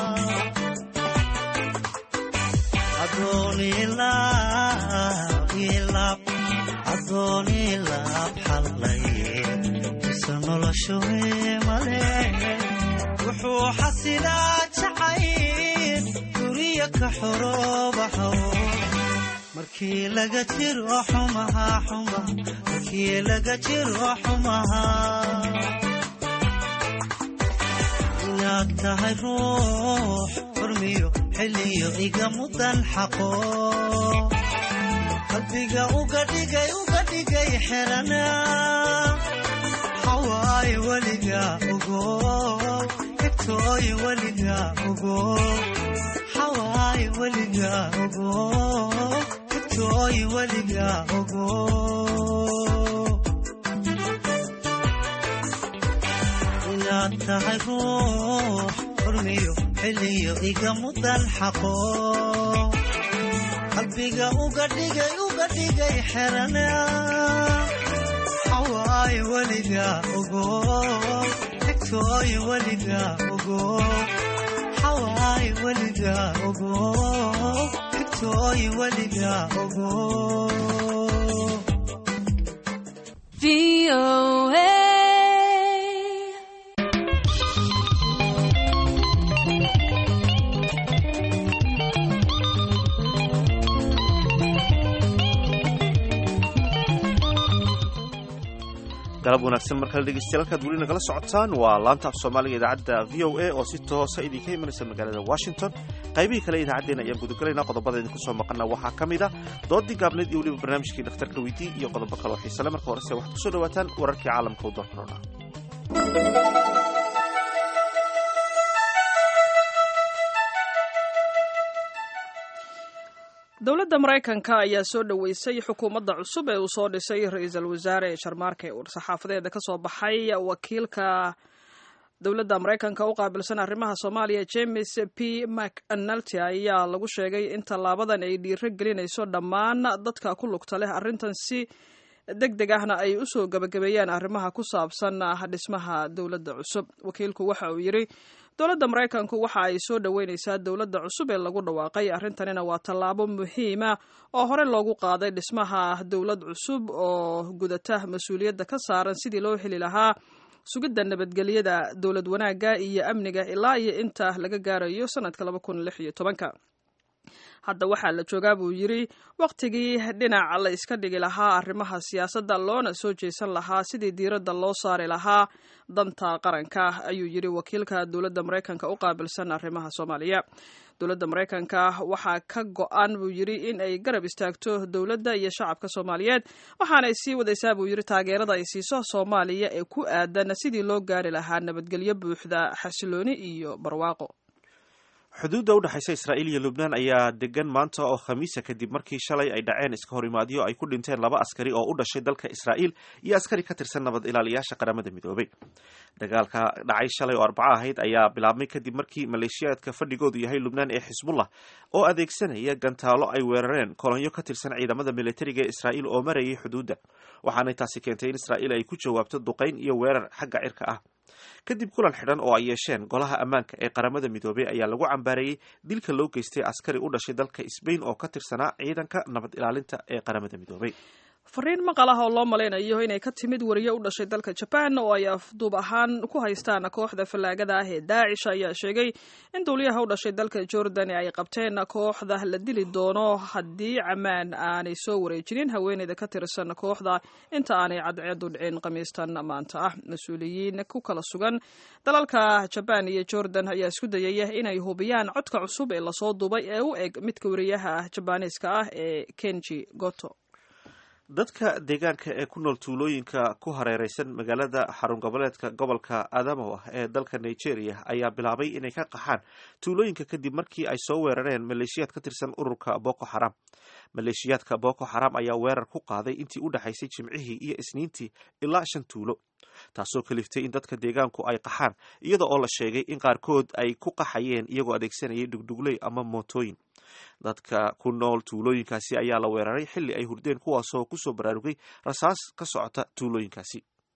Speaker 13: adoonilaab ilaab adoonilaab xallay isa noloshu imale wuxuu xasilaa jacayl duniya ka xoroobahow markii laga jiro xumaha xuma markii laga jiro xumaha inaad tahay ruux hormiyo xilliyo iga mudan xaqo qalbiga uga dhigay uga dhigay xerana xawaay weliga ogo higtooy weliga ogo xawaay weliga ogo higtooy weliga ogo inaad tahay ruux hormiyo xilliyo iga mudan xaqo qalbiga uga dhigay uga dhigay xerana xawaay weliga ogo higtooy weliga ogo xawaay weliga ogo higtooy weliga ogo
Speaker 1: galab wanaagsan markale dhegeystayaal halkaad weli nagala socotaan waa laanta af soomaaliga idaacadda v o a oo si toosa idinka imanaysa magaalada washington qaybihii kale idaacaddeenna ayaan gudagalaynaa qodobada idinku soo maqana waxaa ka mid a doodii gaabneed iyo weliba barnaamijkii dhakhtarka weydii iyo qodobo kaloo xiisale marka horese waxaad kusoo dhawaataan wararkii caalamka u doorkorona
Speaker 2: dowladda maraykanka ayaa soo dhoweysay xukuumadda cusub ee uu soo dhisay ra-iisul wasaare sharmaarke ur saxaafadeeda ka soo baxay wakiilka dowladda maraykanka u qaabilsan arrimaha soomaaliya james p mcnalty ayaa lagu sheegay in tallaabadan ay dhiiro gelinayso dhammaan dadka ku lugta leh arrintan si deg deg ahna ay usoo gabagabeeyaan arrimaha ku saabsan dhismaha dowladda cusub wakiilku waxa uu yidhi dowladda maraykanku waxa ay soo dhoweyneysaa dowladda cusub ee lagu dhawaaqay arrintanina waa tallaabo muhiima oo hore loogu qaaday dhismaha dowlad cusub oo gudata mas-uuliyadda ka saaran sidii loo heli lahaa sugidda nabadgelyada dowlad wanaagga iyo amniga ilaa iyo inta laga gaarayo sanadka laba kun lix iyo tobanka hadda waxaa la joogaa buu yidhi wakhtigii dhinac la iska dhigi lahaa arrimaha siyaasadda loona soo jeesan lahaa sidii diiradda loo saari lahaa danta qaranka ayuu yidhi wakiilka dowladda maraykanka u qaabilsan arrimaha soomaaliya dowladda maraykanka waxaa ka go-an buu yidhi in ay garab istaagto dowladda iyo shacabka soomaaliyeed waxaanay sii wadaysaa buu yidhi taageerada ay siiso soomaaliya ee ku aadan sidii loo gaari lahaa nabadgelyo buuxda xasilooni iyo barwaaqo
Speaker 1: xuduudda udhexaysa israa'iil iyo lubnaan ayaa degan maanta oo khamiisa kadib markii shalay ay dhaceen iska horimaadyo ay ku dhinteen laba askari oo u dhashay dalka israa'iil iyo askari ka tirsan nabad ilaaliyaasha qaramada midoobay dagaalka dhacay shalay oo arbaco ahayd ayaa bilaabmay kadib markii maleeshiyaadka fadhigoodu yahay lubnaan ee xisbullah oo adeegsanaya gantaalo ay weerareen kolonyo ka tirsan ciidamada militariga ee israa'iil oo marayay xuduudda waxaanay taasi keentay in israa'iil ay ku jawaabto duqayn iyo weerar xagga cirka ah kadib kulan xidhan oo ay yeesheen golaha ammaanka ee qaramada midoobey ayaa lagu cambaareeyey dilka loo geystay askari u dhashay dalka sbain oo ka tirsanaa ciidanka nabad ilaalinta ee qaramada midoobey
Speaker 2: fariin maqal ah oo loo malaynayo inay ka timid wariye u dhashay dalka jaban oo ay afduub ahaan ku haystaan kooxda fallaagada ah ee daacish ayaa sheegay in duuliyaha u dhashay dalka jordan ay qabteen kooxda la dili doono haddii camaan aanay soo wareejinin haweeneyda ka tirsan kooxda inta aanay cadceedu dhicin khamiistan maanta ah mas-uuliyiin ku kala sugan dalalka jabaan iyo jordan ayaa isku dayaya inay hubiyaan codka cusub ee lasoo duubay ee u eg midka wariyaha jabaaniiska ah ee kenji goto
Speaker 1: dadka deegaanka ee ku nool tuulooyinka ku hareereysan magaalada xarun goboleedka gobolka adamo ah ee dalka nigeria ayaa bilaabay inay ka qaxaan tuulooyinka kadib markii ay soo weerareen maleeshiyaad ka tirsan ururka boko xaram maleeshiyaadka boko xaram ayaa weerar ku qaaday intii u dhexaysay jimcihii iyo isniintii ilaa shan tuulo taasoo kaliftay in dadka deegaanku ay qaxaan iyada oo la sheegay in qaarkood ay ku qaxayeen iyagoo adeegsanayay dhugdhugley ama mootooyin dadka ku nool tuulooyinkaasi ayaa la weeraray xilli ay hurdeen kuwaasoo kusoo baraarugay rasaas ka socota tuulooyinkaasi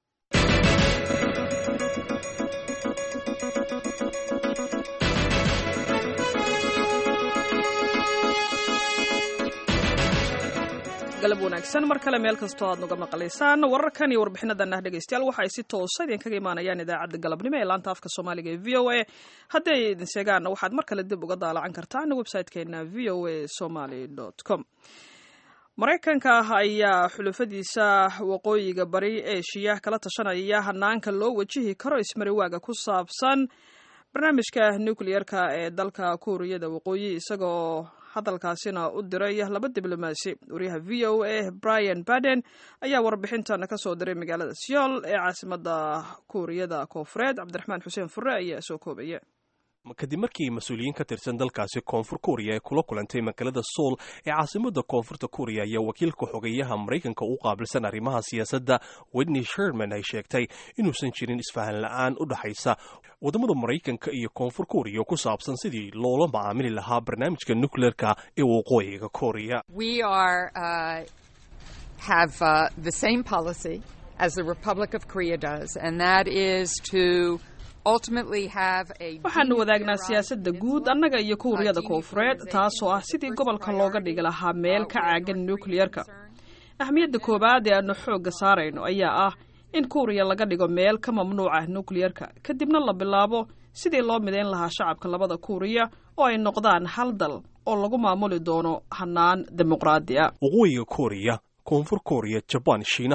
Speaker 2: galab wanaagsan mar kale meel kastoo aad nuga maqlaysaan wararkan iyo warbixinadanah dhegeystayaal waxa ay si toosa idinkaga imaanayaan idaacadda galabnimo ee laanta afka soomaaliga ee v o a haddii ay idin sheegaanna waxaad mar kale dib uga daalacan kartaan website-keena v o a somaly com maraykanka ayaa xulafadiisa waqooyiga bari eeshiya kala tashanaya hanaanka loo wajihi karo ismariwaaga ku saabsan barnaamijka nucleerka ee dalka kuuriyada waqooyi isagoo hadalkaasina u diray laba diblomaasi wariyaha v o a brian baden ayaa warbixintan ka soo diray magaalada seoul ee caasimada kuuriyada koofureed cabdiraxmaan xuseen fure ayaa soo koobaya
Speaker 14: kadib markii mas-uuliyiin ka tirsan dalkaasi koonfur kuuriya ay kula kulantay magaalada soul ee caasimada koonfurta kuuriya ayaa wakiilka xogeyaha maraykanka u qaabilsan arrimaha siyaasadda wedney sherman ay sheegtay inuusan jirin isfahan la-aan u dhaxaysa waddamada maraykanka iyo koonfur kuuriya ku saabsan sidii loola macaamili lahaa barnaamijka nucleerka ee waqooyiga kuuriya
Speaker 2: waxaanu wadaagnaa siyaasadda guud annaga iyo kuuriyada koofureed taasoo ah sidii gobolka looga dhigi lahaa meel ka caagan nukliyerka ahmiyadda koowaad ee aanu xoogga saarayno ayaa ah in kuuriya laga dhigo meel ka mamnuuca nukliyerka kadibna la bilaabo sidii loo midayn lahaa shacabka labada kuuriya oo ay noqdaan hal dal oo lagu maamuli doono hanaan dimuqraadi ah
Speaker 14: waqooyiga kuuriya koonfur kuuriya jabaan shiinaha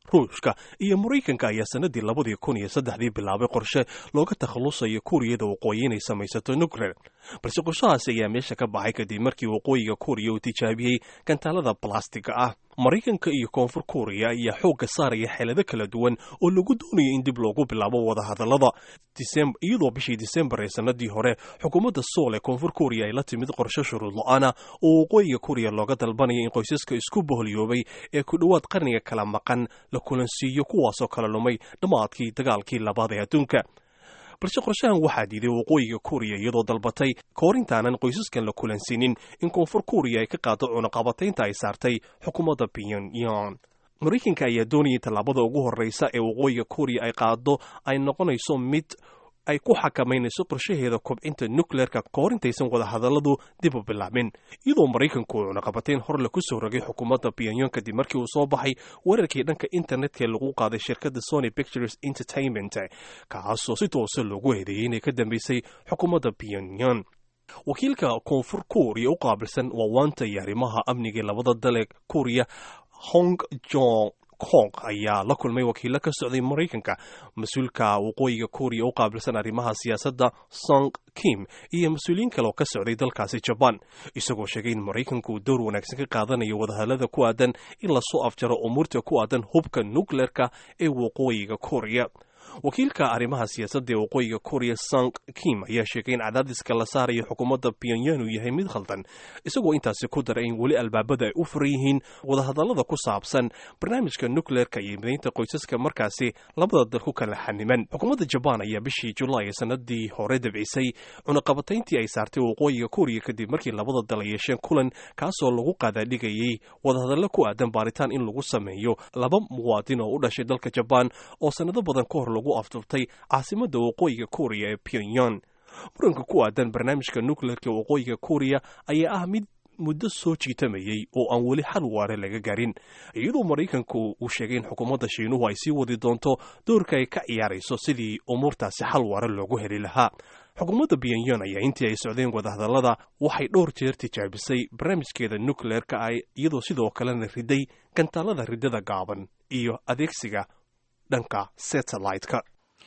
Speaker 14: ruushka iyo maraykanka ayaa sanadii labadii kun iyo saddexdii bilaabay qorshe looga takhalusayo kuuriyada waqooyi inay samaysato nuclear balse qorshahaasi ayaa meesha ka baxay kadib markii waqooyiga kuuriya uu tijaabiyey gantaalada balastiga ah maraykanka iyo koonfur kuuriya ayaa xoogga saaraya xeelado kala duwan oo lagu doonayo in dib loogu bilaabo wadahadallada iyadoo bishii disembar ee sanadii hore xukuumadda sool ee koonfur kuuriya ay la timid qorshe shuruud lo-aana oo waqooyiga kuuriya looga dalbanaya in qoysaska isku boholyoobay ee ku dhowaad qarniga kala maqan la kulansiiyo kuwaasoo kala lumay dhammaadkii dagaalkii labaad ee adduunka balse qorshahan waxaa diiday waqooyiga kuuriya iyadoo dalbatay kahor intaanan qoysaskan la kulansiinin in koonfur kuuriya ay ka qaado cunaqabataynta ay saartay xukuumadda pyongyang maraykanka ayaa doonayay tallaabada ugu horreysa ee waqooyiga kuuriya ay qaado ay noqonayso mid ay ku xakamaynayso qorshaheeda kobcinta nukleerka kahor intaysan wadahadalladu dib u bilaabin iyadoo maraykanku uu cunaqabatayn horle ku soo rogay xukuumadda pyongyang kadib markii uu soo baxay weerarkii dhanka internetka lagu qaaday shirkadda sony pictures entertainment kaasoo si toose loogu eedeeyey inay ka dambeysay xukuumadda pyongyang wakiilka koonfur kuuriya u qaabilsan waawaanta iyo arrimaha amniga labada dale kuuriya hong jong kong ayaa la kulmay wakiilo ka socday maraykanka mas-uulka waqooyiga kuuriya u qaabilsan arrimaha siyaasadda song kim iyo mas-uuliyiin kale oo ka socday dalkaasi jabaan isagoo sheegay in maraykanku uu dowr wanaagsan ka qaadanayo wadahadallada ku aadan in lasoo afjaro umuurta ku aadan hubka nukleerka ee waqooyiga kuuriya wakiilka arrimaha siyaasadda ee waqooyiga kuuriya song kim ayaa sheegay in cadaadiska la saarayo xukuumadda pyongyang uu yahay mid khaldan isagoo intaasi ku daray in weli albaabada ay u furan yihiin wadahadallada ku saabsan barnaamijka nukleerka iyo midaynta qoysaska markaasi labada dal ku kala xaniman xukuumadda jabaan ayaa bishii julaay ee sanadii hore dabcisay cunaqabatayntii ay saartay waqooyiga kuuriya kadib markii labada dal ay yeesheen kulan kaasoo lagu qaadaadhigayay wadahadallo ku aadan baaritaan in lagu sameeyo laba muwaadin oo u dhashay dalka jabaan oo sanado badan ka hor lagu afduftay caasimadda waqooyiga kuuriya ee pyongyang muranka ku aadan barnaamijka nukleerka waqooyiga kuuriya ayaa ah mid muddo soo jiitamayey oo aan weli xal waare laga garin iyadoo maraykanku uu sheegay in xukuumadda shiinuhu ay sii wadi doonto doorka ay ka ciyaarayso sidii umuurtaasi xal waare loogu heli lahaa xukuumadda pyongyang ayaa intii ay socdeen wadahadallada waxay dhowr jeer tijaabisay barnaamijkeeda nukleerka ah iyadoo sidoo kalena riday gantaalada riddada gaaban iyo adeegsiga dhanka satellite-ka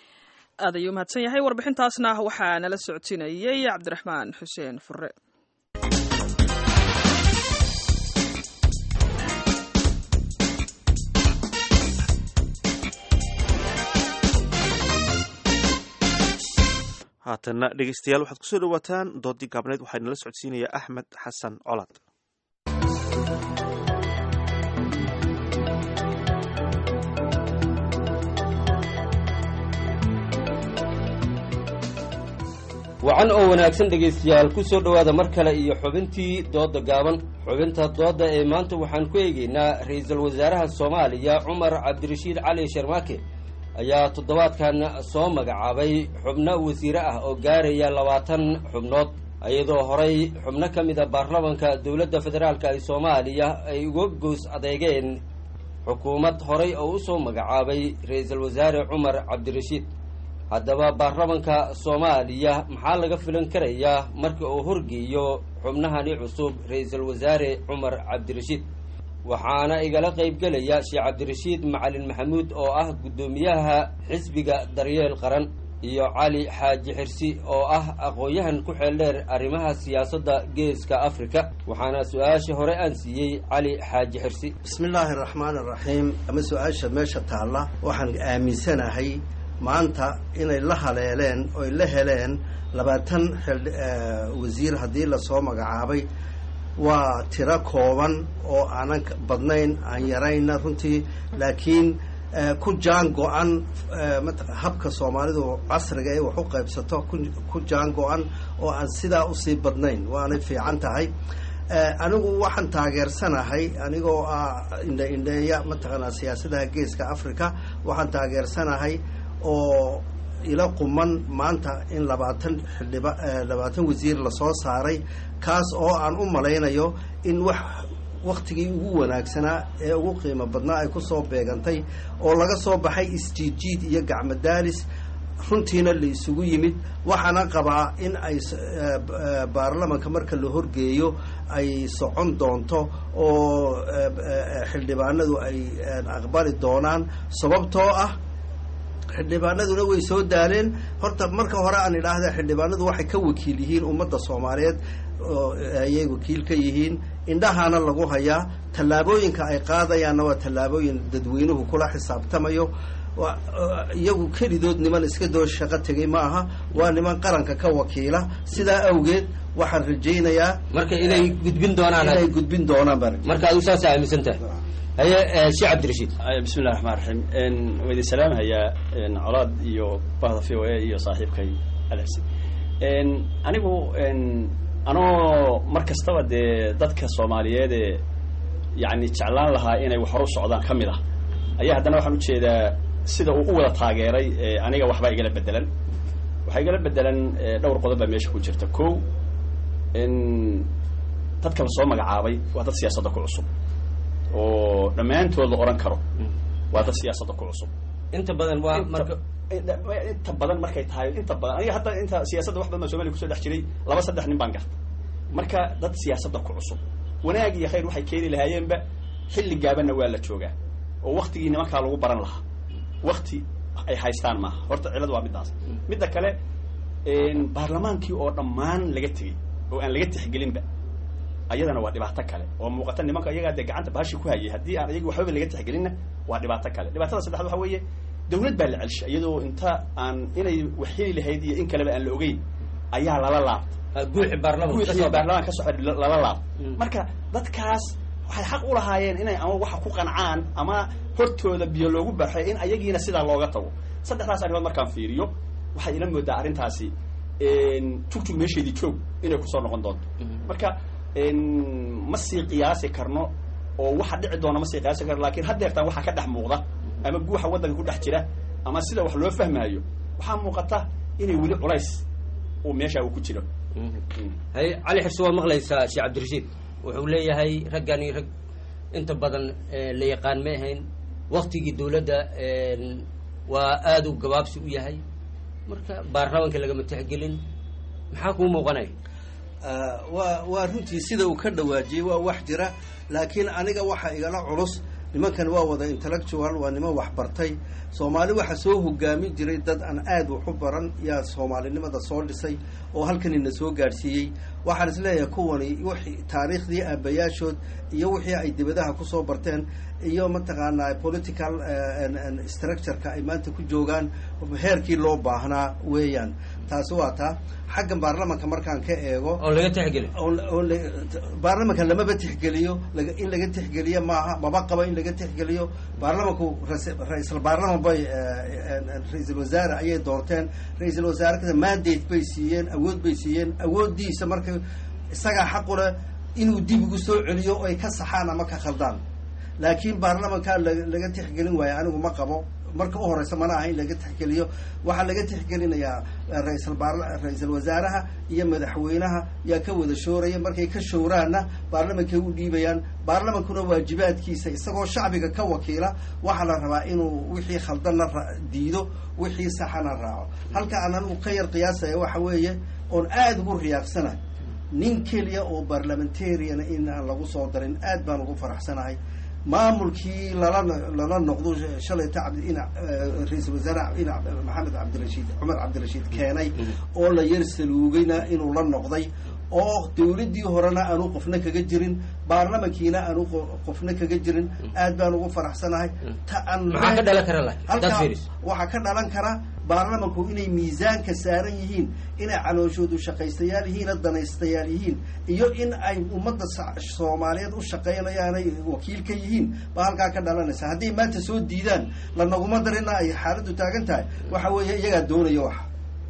Speaker 2: aad ayuu mahadsan yahay warbixintaasna waxaa nala socodsiinayey cabdiraxmaan xuseen fure
Speaker 1: haatanna dhegeystayaal waxaad kusoo dhawaataan doodii gaabneed waxaa nala socodsiinaya axmed xasan colaad
Speaker 15: wacan oo wanaagsan dhegaystayaal ku soo dhowaada mar kale iyo xubintii doodda gaaban xubinta doodda ee maanta waxaan ku eegaynaa ra-iisul wasaaraha soomaaliya cumar cabdirashiid cali sharmaake ayaa toddobaadkan soo magacaabay xubno wasiire ah oo gaaraya labaatan xubnood iyadoo horay xubno ka mid a baarlamanka dowladda federaalka ee soomaaliya ay uga goos adeegeen xukuumad horay oo u soo magacaabay ra-iisul wasaare cumar cabdirashiid haddaba baarlamanka soomaaliya maxaa laga filan karayaa marka uu horgeeyo xubnahani cusub ra-iisul wasaare cumar cabdirashiid waxaana igala qaybgelaya sheekh cabdirashiid macalin maxamuud oo ah guddoomiyaha xisbiga daryeel qaran iyo cali xaaji xirsi oo ah aqoon-yahan ku xeel dheer arrimaha siyaasadda geeska afrika waxaana su-aasha hore aan siiyey cali xaaji xirsi
Speaker 16: bismillaahi araxmaani araxiim ama su-aasha meesha taalla waxaan aaminsanahay maanta inay la haleeleen oy la heleen labaatan wasiir haddii lasoo magacaabay waa tiro kooban oo aanan badnayn aan yarayna runtii laakiin ku jaan go-an habka soomaalidu casriga ee wax u qaybsato ku jaan go-an oo aan sidaa usii badnayn waanay fiican tahay anigu waxaan taageersanahay anigoo ah indhe indheeya mataqaanaa siyaasadaha geeska africa waxaan taageersanahay oo ila quman maanta in labaatan xildhiba labaatan wasiir lasoo saaray kaas oo aan u malaynayo in wax waktigii ugu wanaagsanaa ee ugu qiimo badnaa ay kusoo beegantay oo laga soo baxay isjiidjiid iyo gacmo daalis runtiina la isugu yimid waxaana qabaa in ay baarlamanka marka la horgeeyo ay socon doonto oo xildhibaanadu ay aqbali doonaan sababtoo ah xildhibaanaduna way soo daaleen horta marka hore aan idhaahda xildhibaanadu waxay ka wakiil yihiin ummadda soomaaliyeed oo ayay wakiil ka yihiin indhahaana lagu hayaa tallaabooyinka ay qaadayaanna waa tallaabooyin dadweynuhu kula xisaabtamayo iyagu kelidood niman iska doo shaqo tegay ma aha waa niman qaranka ka wakiila sidaa awgeed waxaan rajaynayaa
Speaker 15: marka inay gudbin doonaan
Speaker 16: inay gudbin doonaan baan
Speaker 15: marka adigu saasa aaminsan tahay haye sheekh cabdirashiid
Speaker 17: bismi llahi raxmaan raxiim waa idin salaamhayaa colaad iyo bahda v o a iyo saaxiibkay alxsin anigu anoo mar kastaba dee dadka soomaaliyeedee yani jeclaan lahaa inay wax hor u socdaan ka mid ah ayaa haddana waxaan ujeedaa sida uu u wada taageeray aniga waxbaa igala bedelan waxaa igala bedelan dhowr qodob baa meesha ku jirta ko dadka la soo magacaabay waa dad siyaasadda ku cusub oo dhammaantood la odhan karo waa dad siyaasadda ku cusub
Speaker 15: inta badan waa marka
Speaker 17: inta badan markay tahay inta badan aniga hataa inta siyaasadda wax badan baa somaliya kusoo dhex jiray laba saddex nin baan garta marka dad siyaasadda ku cusub wanaag iyo khayr waxay keeni lahaayeenba xilli gaabanna waa la joogaa oo waktigii nimankaa lagu baran lahaa wakti ay haystaan maaha horta ciladu waa middaas midda kale baarlamaankii oo dhammaan laga tegey oo aan laga tixgelinba ayadana waa dhibaato kale oo muuqata nimanka iyagaa dee gacanta baashi ku hayay haddii aan iyagi waxbaba laga tixgelinna waa dhibaato kale dhibaatada saddexaad waxa weeye dawlad baa la celsha iyadoo inta aan inay wax heli lahayd iyo in kaleba aan la ogeyn ayaa lala laabtay
Speaker 15: guuxi baarlaman
Speaker 17: guuxii baarlamaan ka soo lala laabtay marka dadkaas waxay xaq u lahaayeen inay ama waxa ku qancaan ama hortooda biyo loogu baxay in ayagiina sidaa looga tago saddexdaas arrimood markaan fiiriyo waxay ila moodaa arrintaasi jugjug meesheedii joog inay kusoo noqon doonto marka ma sii qiyaasi karno oo waxa dhici doona ma sii qiyaasi karno lakin haddeertaan waxaa ka dhex muuqda ama guuxa waddanka ku dhex jira ama sida wax loo fahmaayo waxaa muuqata inay weli culays uu meesha uu ku jiro
Speaker 15: haye cali xirsi waa maqlaysaa sheekh cabdirashiid wuxuu leeyahay raggani rag inta badan la yaqaan ma ahayn waktigii dawladda waa aada u gabaabsi u yahay marka baarlamanka lagama tixgelin maxaa kuu muuqanaya
Speaker 16: waa waa runtii sida uu ka dhawaajiyey waa wax jira laakiin aniga waxa igala culus nimankan waa wada intellectual waa niman waxbartay soomaali waxa soo hogaamin jiray dad aan aad wax u baran yaa soomaalinimada soo dhisay oo halkanina soo gaadhsiiyey waxaan is leeyahay kuwani wixii taariikhdii aabayaashood iyo wixii ay dibadaha kusoo barteen iyo mataqaanaa political structureka ay maanta ku joogaan heerkii loo baahnaa weeyaan taasi waa taa xaggan baarlamanka markaan ka eego
Speaker 15: oo laga tixgeliyo
Speaker 16: baarlamanka lamaba tixgeliyo laga in laga tixgeliyo maaha maba qabo in laga tixgeliyo baarlamanku ra-iisal baarlaman bay ra-iisul wasaare ayay doorteen ra-iisul wasaare mandate bay siiyeen awood bay siiyeen awooddiisa marka isagaa xaqule inuu dib ugu soo celiyo ay ka saxaan ama ka khaldaan laakiin baarlamanka laga tixgelin waayo anigu ma qabo marka u horeysa mana aha in laga tixgeliyo waxaa laga tixgelinayaa raisal ra-iisal wasaaraha iyo madaxweynaha yaa ka wada shooraya markay ka showraanna baarlamankay u dhiibayaan baarlamankuna waajibaadkiisa isagoo shacbiga ka wakiila waxaa la rabaa inuu wixii khaldanna diido wixii saxana raaco halka aan anigu ka yar qiyaasaya waxa weeye oon aada ugu riyaaqsana nin keliya oo barlamentariana in aan lagu soo darin aad baan ugu faraxsanahay maamulkii lala lala noqdo shalayta cabdina ra-iisul wasaare ina maxamed cabdirashiid cumar cabdirashiid keenay oo la yar saluugayna inuu la noqday oo dawladdii horena aanu qofna kaga jirin baarlamankiina aanu qofna kaga jirin aad baan ugu faraxsanahay ta aan
Speaker 15: maxaa ka dhalan kara
Speaker 16: halkaa waxaa ka dhalan kara baarlamanku inay miisaanka saaran yihiin inay calooshoodu shaqaystayaal yihiin danaystayaal yihiin iyo in ay ummadda soomaaliyeed u shaqaynayaanay wakiil ka yihiin baa halkaa ka dhalanaysa hadday maanta soo diidaan lanaguma darina ay xaaladdu taagan tahay waxa weeye iyagaa doonaya waxa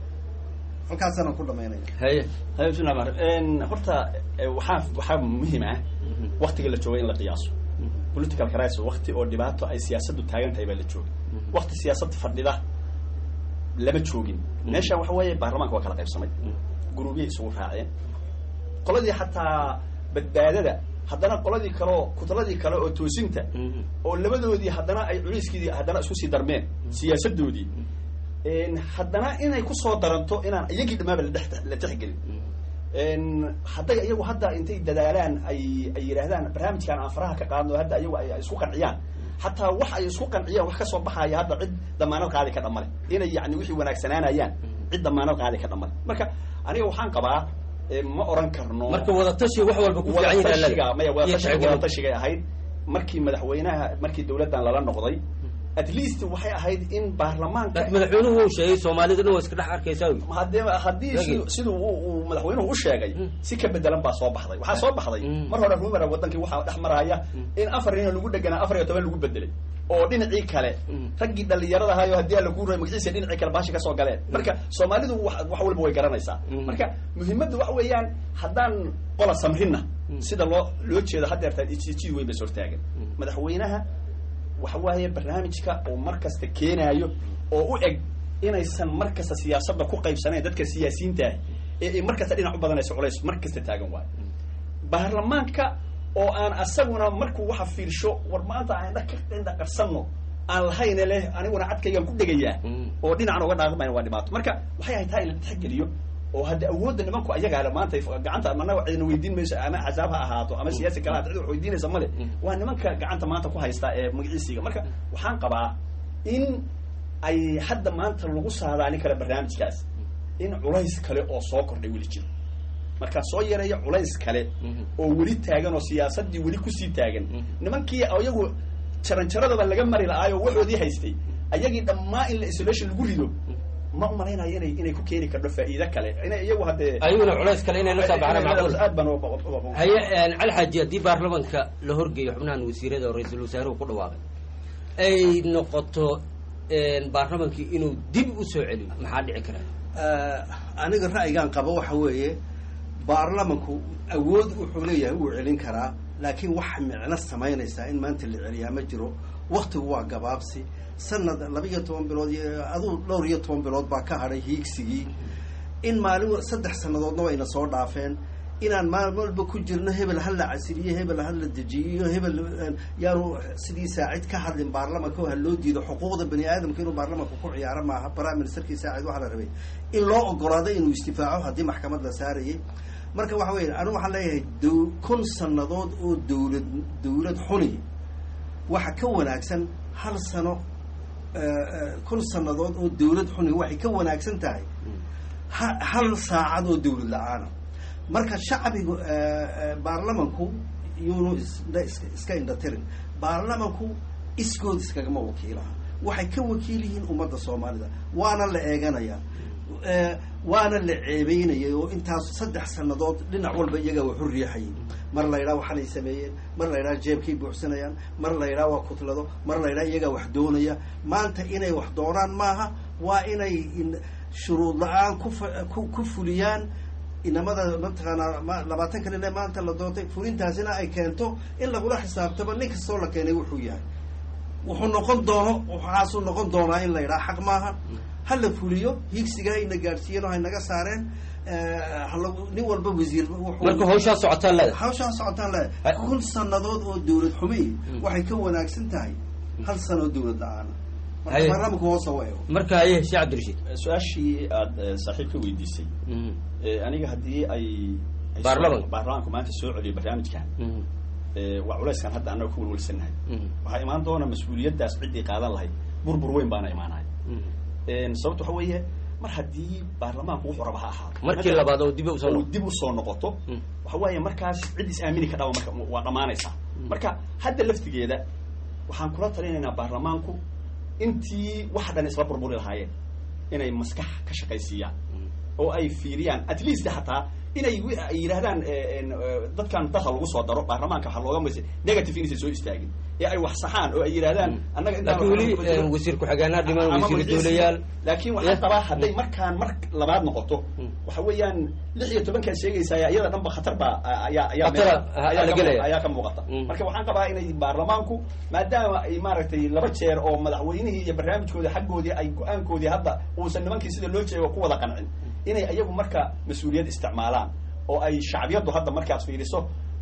Speaker 16: halkaasana ku dhamaynaya
Speaker 17: haye haye bismillah mar horta waxaa waxaa muhiim ah waktiga la joogay in la qiyaaso political crisis wakti oo dhibaato ay siyaasaddu taagan tahay baa la joogay wakti siyaasad fadhida lama joogin meeshaan waxa weeye baarlamanka waa kala qaybsamay guruubyay isugu raaceen qoladii xataa badbaadada haddana qoladii kaleo kutaladii kale oo toosinta oo labadoodii haddana ay culiyskeedii haddana isku sii darmeen siyaasadoodii haddana inay kusoo daranto inaan iyagii dhamaaba ladhex la tixgelin hadday iyagu hadda intay dadaalaan ay ay yidhaahdaan barnaamijkan aan faraha ka qaadno hadda iyagu ay isku qanciyaan xataa wax ay isku qanciyaan wax kasoo baxaya hadda cid damaanad qaadi ka dhamale inay yani wixii wanaagsanaanayaan cid damaanad qaadi ka dhamale marka aniga waxaan qabaa ma oran karno
Speaker 15: marka wadatashiga wax walba ku fiican
Speaker 17: wadatashiga maya wadatashiga wadatashiga ahayd markii madaxweynaha markii dawladdan lala noqday at least waxay ahayd in baarlamaanka
Speaker 15: madaxweynuhu uu sheegay soomaaliduna waa iska dhex arkaysaa
Speaker 17: hadee haddii siduu uu madaxweynuhu u sheegay si ka bedelan baa soo baxday waxaa soo baxday mar hore rumara wadankii waxaa dhex maraya in afar nin lagu dheganaa afar iyo toban lagu bedelay oo dhinacii kale raggii dhalinyarada ahayo haddii aan lagu ray magaciisa dhinacii kale baashi kasoo galeen marka soomaalidu wax wax walba way garanaysaa marka muhiimadda waxa weeyaan haddaan qola samrinna sida loo loo jeedo haddeertaa ijid weyn bas hortaagan madaxweynaha waxa waaye barnaamijka oo mar kasta keenaayo oo u eg inaysan mar kasta siyaasadda ku qaybsanayn dadka siyaasiyiinta ah ee ay mar kasta dhinac u badanayso culays mar kasta taagan waayo baarlamaanka oo aan asaguna markuu waxa fiirsho war maanta aan indha ka indha qarsanno aan lahayne leh aniguna cadkaygaan ku dhegayaa oo dhinacan uga dhaaqmayn waa dhibaato marka waxay ahay taa in la tixgeliyo oo hadda awoodda nimanku ayagaa maanta gacanta managa cidna weydiin mayso ama axsaab ha ahaato ama siyaasi kale hata cid wax weydiinaysa male waa nimanka gacanta maanta ku haysta ee magaciisiga marka waxaan qabaa in ay hadda maanta lagu saadaalin kara barnaamijkaas in culays kale oo soo kordhay weli jiro markaa soo yareeya culays kale oo weli taagan oo siyaasaddii weli kusii taagan nimankii iyagu jaranjaradaba laga mari la-aayo waxoodii haystay ayagii dhammaa in la isolation lagu rido ma umalaynayo inay inay ku keeni karto faa'iido kale inay iyagu haddee
Speaker 15: ayaguna culays kale inay la soo baxaan macquul
Speaker 17: aad baan
Speaker 15: haye cali xaaji haddii baarlamanka la horgeeyo xubnahan wasiirada oo ra-iisul wasaaruhu ku dhawaaqay ay noqoto baarlamankii inuu dib u soo celiyo maxaa dhici kara
Speaker 16: aniga ra'yigaan qabo waxa weeye baarlamanku awood wuxuu leeyahay wuu celin karaa laakiin wax micno samaynaysaa in maanta la celiyaa ma jiro waktigu waa gabaabsi sanad laba iyo toban bilood iyo aduu dhowr iyo toban bilood baa ka hadhay hiigsigii in maalin saddex sannadoodna wayna soo dhaafeen inaan maalin walba ku jirno hebel ha la casiliyo hebel ha la dejiyo hebel yaanu sidii saacid ka hadlin baarlamanka oo ha loo diido xuquuqda bani aadamka inuu baarlamanka ku ciyaaro maaha prime ministerkii saacid waxaa la rabay in loo ogolaado inuu istifaaco haddii maxkamad la saarayay marka waxa weya anigu waxaan leeyahay d kun sannadood oo dawlad dawlad xuni waxa ka wanaagsan hal sano kun sannadood oo dawlad xuni waxay ka wanaagsan tahay ha hal saacad oo dawlad la-aana marka shacbigu baarlamanku yuunu iska indhatirin baarlamanku iskood iskagama wakiilaha waxay ka wakiil yihiin ummadda soomaalida waana la eeganayaa waana la ceebeynayay oo intaas saddex sannadood dhinac walba iyagaa waxu riixayay mar la ydhaha waxanay sameeyeen mar la ydhaha jeebkay buuxsanayaan mar la ydhaha waa kutlado mar la ydhaha iyagaa wax doonaya maanta inay wax doonaan maaha waa inay shuruud la-aan ku ku fuliyaan inamada mataqaanaa labaatanka nin ee maanta la doontay fulintaasina ay keento in lagula xisaabtamo nin kastoo la keenay wuxuu yahay wuxuu noqon doono waxaasuu noqon doonaa in la yidhaha xaq maaha ha la fuliyo hiigsiga hayna gaadhsiiyeen oo haynaga saareen nin walba wasiir
Speaker 15: marka hawshaa socotaan leeda
Speaker 16: hawshaa socotaan leeda kun sannadood oo dawlad xumi waxay ka wanaagsan tahay hal sano oo dawlad la-aana marka baarlamanku hoosa wa eego
Speaker 15: marka haye sheekh cabdirashiid
Speaker 17: su-aashii aada saaxiib ka weydiisay aniga haddii ay
Speaker 15: baarlamanka
Speaker 17: baarlamanku maanta soo celiyo barnaamijkan waa culayskan hadda annaga ku walwalsanahay waxaa imaan doona mas-uuliyaddaas ciddii qaadan lahayd burbur weyn baana imaanaya sababta waxa weeye mar haddii baarlamaanku wuxuu raba ha ahaado
Speaker 15: markii labaad oo dib usoo
Speaker 17: dib usoo noqoto waxa weeye markaas cid is aamini kadhaa marka waa dhammaanaysaa marka hadda laftigeeda waxaan kula talinaynaa baarlamaanku intii wax dhan isla burburi lahaayeen inay maskax ka shaqaysiiyaan oo ay fiiriyaan at least hataa inay ay yidhahdaan dadkan dalka lagu soo daro baarlamaanka waxaa looga maysa negative inaysan soo istaagin ee ay wax saxaan oo ay yidhahdaan annaga
Speaker 15: laakiin weli wasiir ku-xigeenaa dhiman wasiir dowlayaal
Speaker 17: laakiin waxaan qabaa hadday markaan mar labaad noqoto waxa weeyaan lix iyo tobankaad sheegaysaa iyada dhanba khatar baa ayaa ayaa ayaa ka muuqata marka waxaan qabaa inay baarlamaanku maadaama ay maaragtay laba jeer oo madaxweynihii iyo barnaamijkoodii xaggoodii ay go-aankoodii hadda uusan nimankii sida loo jeego ku wada qancin inay iyagu marka mas-uuliyad isticmaalaan oo ay shacbiyaddu hadda markaad fiiriso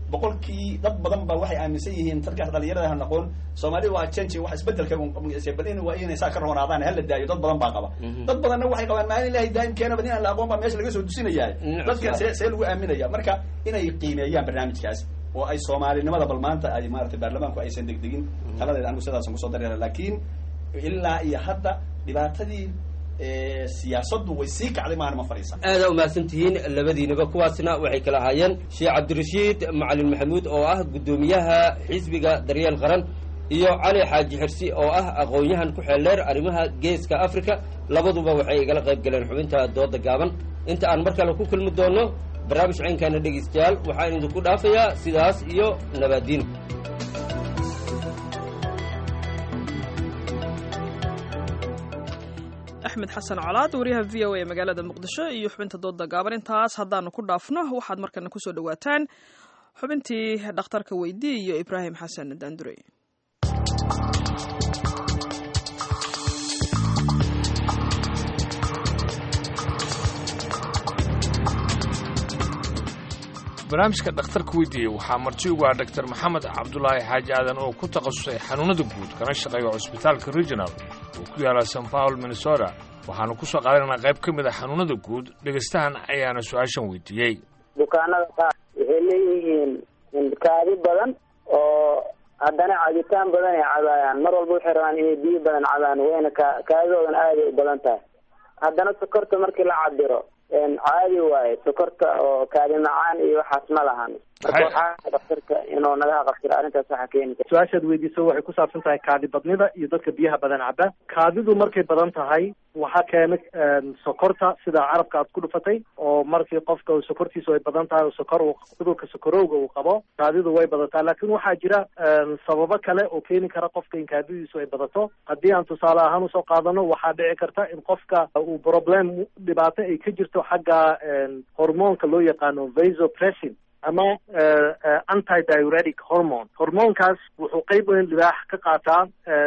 Speaker 17: boqolkii dad badan ba waxay aaminsan yihiin dadkaas dhalinyarada han aqoon soomaalida waa change wax isbedelka bal in waa inay saa ka roonaadaan hala daayo dad badan baa qaba dad badanna waxay qabaan maalin ilahay daa'imkeena bad inaan la aqoon baa meesha laga soo dusinayaa dadkan see see lagu aaminaya marka inay qiimeeyaan barnaamijkaas oo ay soomaalinimada bal maanta ay maaragtay baarlamaanku aysan degdegin taladeeda anigu sidaasan kusoo dareera laakiin ilaa iyo hadda dhibaatadii siyaasaddu way sii kacday maana ma fadhiisan
Speaker 15: aada umahadsan tihiin labadiinaba kuwaasna waxay kala ahaayeen sheekh cabdirashiid macalin maxamuud oo ah guddoomiyaha xisbiga daryeel qaran iyo cali xaaji xirsi oo ah aqoon-yahan ku xeeldheer arrimaha geeska africa labaduba waxay igala qayb galeen xubinta dooda gaaban inta aan mar kale ku kulmi doono barnaamij caynkaana dhegaystayaal waxaan idinku dhaafayaa sidaas iyo nabaadiin
Speaker 2: axmed xasan colaad wariyaha v o a magaalada muqdisho iyo xubinta dooda gaaban intaas haddaanu ku dhaafno waxaad markana kusoo dhawaataan xubintii dhakhtarka weydii iyo ibraahim xasan daandurey
Speaker 18: barnaamijka dhakhtarka weydiiyey waxaa marti ugu ah dr maxamed cabdulaahi xaaji aadan oo ku takhasusay xanuunada guud kana shaqeeya cusbitaalka regional oo ku yaala san paul minnesota waxaanu ku soo qaadanaynaa qayb ka mid a xanuunada guud dhegaystahan ayaana su-aashan weydiiyey
Speaker 19: bukaanada qaar waxay leeyihiin kaadi badan oo haddana cabitaan badan ay cabaayaan mar walba waxay rabaan inay biyo badan cabaan wayna ka kaadidoodan aaday u badan tahay haddana sokorta markii la cabiro caadi waaye sokorta oo kaadi macaan iyo waxaas ma lahan marka waxaa daktarka inuu naga qabtiro arrintaas waxa keeni kara
Speaker 20: su-aashaad weydiiso waxay ku saabsan tahay kaadi badnida iyo dadka biyaha badan caba kaadidu markay badan tahay waxaa keena sokorta sida carabka aad ku dhufatay oo markii qofka sokortiisu ay badan tahay oo sokor cudurka sokorowga uu qabo kaadidu way badataa laakiin waxaa jira sababo kale oo keeni kara qofka in kaadidiisu ay badato haddii aan tusaale ahaan usoo qaadano waxaa dhici karta in qofka uu problem dhibaato ay ka jirto xagga hormoonka loo yaqaano vasopressin ama anti diuretic hormone hormoonkaas wuxuu qeyb weyn libaax ka qaataa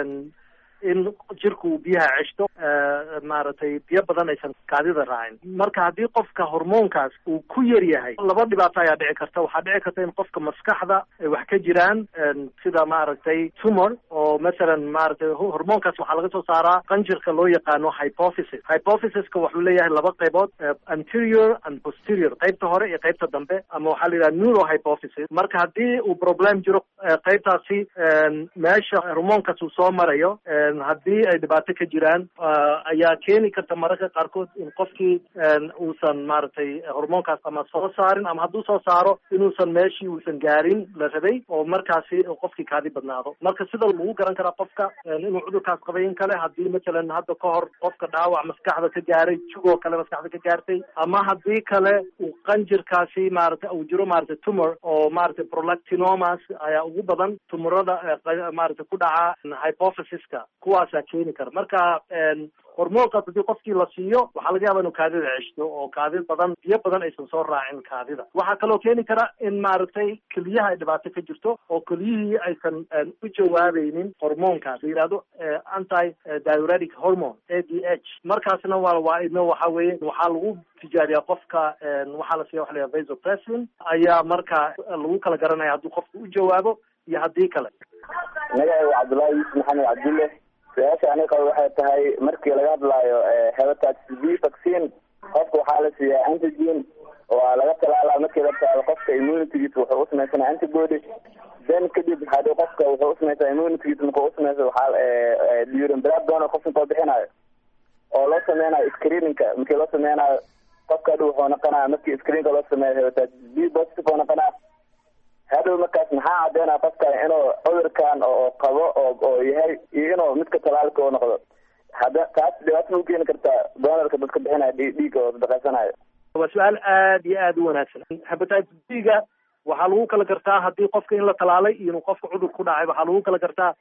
Speaker 20: in jirku uu biyaha ceshto maaragtay biyo badan aysan kaadida raacin marka haddii qofka hormoonkaas uu ku yar yahay laba dhibaato ayaa dhici karta waxaa dhici karta in qofka maskaxda ay wax ka jiraan sida maaragtay tumor oo masalan maaragtay hormoonkaas waxaa laga soo saaraa qanjirka loo yaqaano hypophysis hypophysiska wuxuu leeyahay laba qaybood anterior and posterior qaybta hore iyo qaybta dambe ama waxaa la yidhaha neurohypophysis marka haddii uu problem jiro qaybtaasi meesha hormoonkaas uu soo marayo haddii ay dhibaato ka jiraan ayaa keeni karta mararka qaarkood in qofkii uusan maaragtay hormoonkaas ama soo saarin ama hadduu soo saaro inuusan meeshii uusan gaarin la rabay oo markaasi qofkii kaadi badnaado marka sida lagu garan karaa qofka inuu cudurkaas qabay in kale haddii masalan hadda ka hor qofka dhaawac maskaxda ka gaaray jugoo kale maskaxda ka gaartay ama haddii kale uu qanjirkaasi maaragtay uu jiro maaragtay tumor oo maaragtay prolactinomas ayaa ugu badan tumurada maaragtay ku dhaca hypophysiska kuwaasaa keeni kara marka hormoonkaas haddii qofkii la siiyo waxaa laga yaaba inuu kaadida ceshto oo kaadi badan biyo badan aysan soo raacin kaadida waxaa kaloo keeni kara in maaragtay keliyaha ay dhibaato ka jirto oo keliyihii aysan u jawaabaynin hormoonkaas la yidhahdo anti diuretic hormone a d h markaasna waa waa idna waxa weeye waxaa lagu tijaariyaa qofka waxaa la siiya waxa la yidhaha vasopressin ayaa marka lagu kala garanaya hadduu qofka u jawaabo iyo haddii kale
Speaker 19: magacaygu cabdullaahi yuusuf maxamed cabdulle su-aasha aniga qaba waxay tahay markii laga hadlaayo hepatitis b vaccine qofka waxaa la siiyaa antigen waa laga talaalaa markii la taalo qofka immunitygiisa wuxuu usamaysanaa antibody then kadib hadii qofka wuxuu usamaysaa immunitygiisa markuu usamaysa waxaa during blood donor qofka koo bixinayo oo loo sameynayo screeningka markii loo sameynayo qofka hadhow wuxuu noqonaya markii screenka loo sameeyo hepatitis b positive oo noqonaya hadhow markaas maxaa cadeynaya qofka inuu cudurkan oo qabo oo oo yahay iyo inuu midka talaalka u noqdo hadda taas dhibaato ma u keeni kartaa doonarka dadka bixinaya dhiigga oo sadaqaysanayo
Speaker 20: waa su-aal aad iyo aad u wanaagsan hepatitis b-ga waxaa lagu kala gartaa haddii qofka in la talaalay iyo inuu qofka cudur ku dhacay waxaa lagu kala gartaa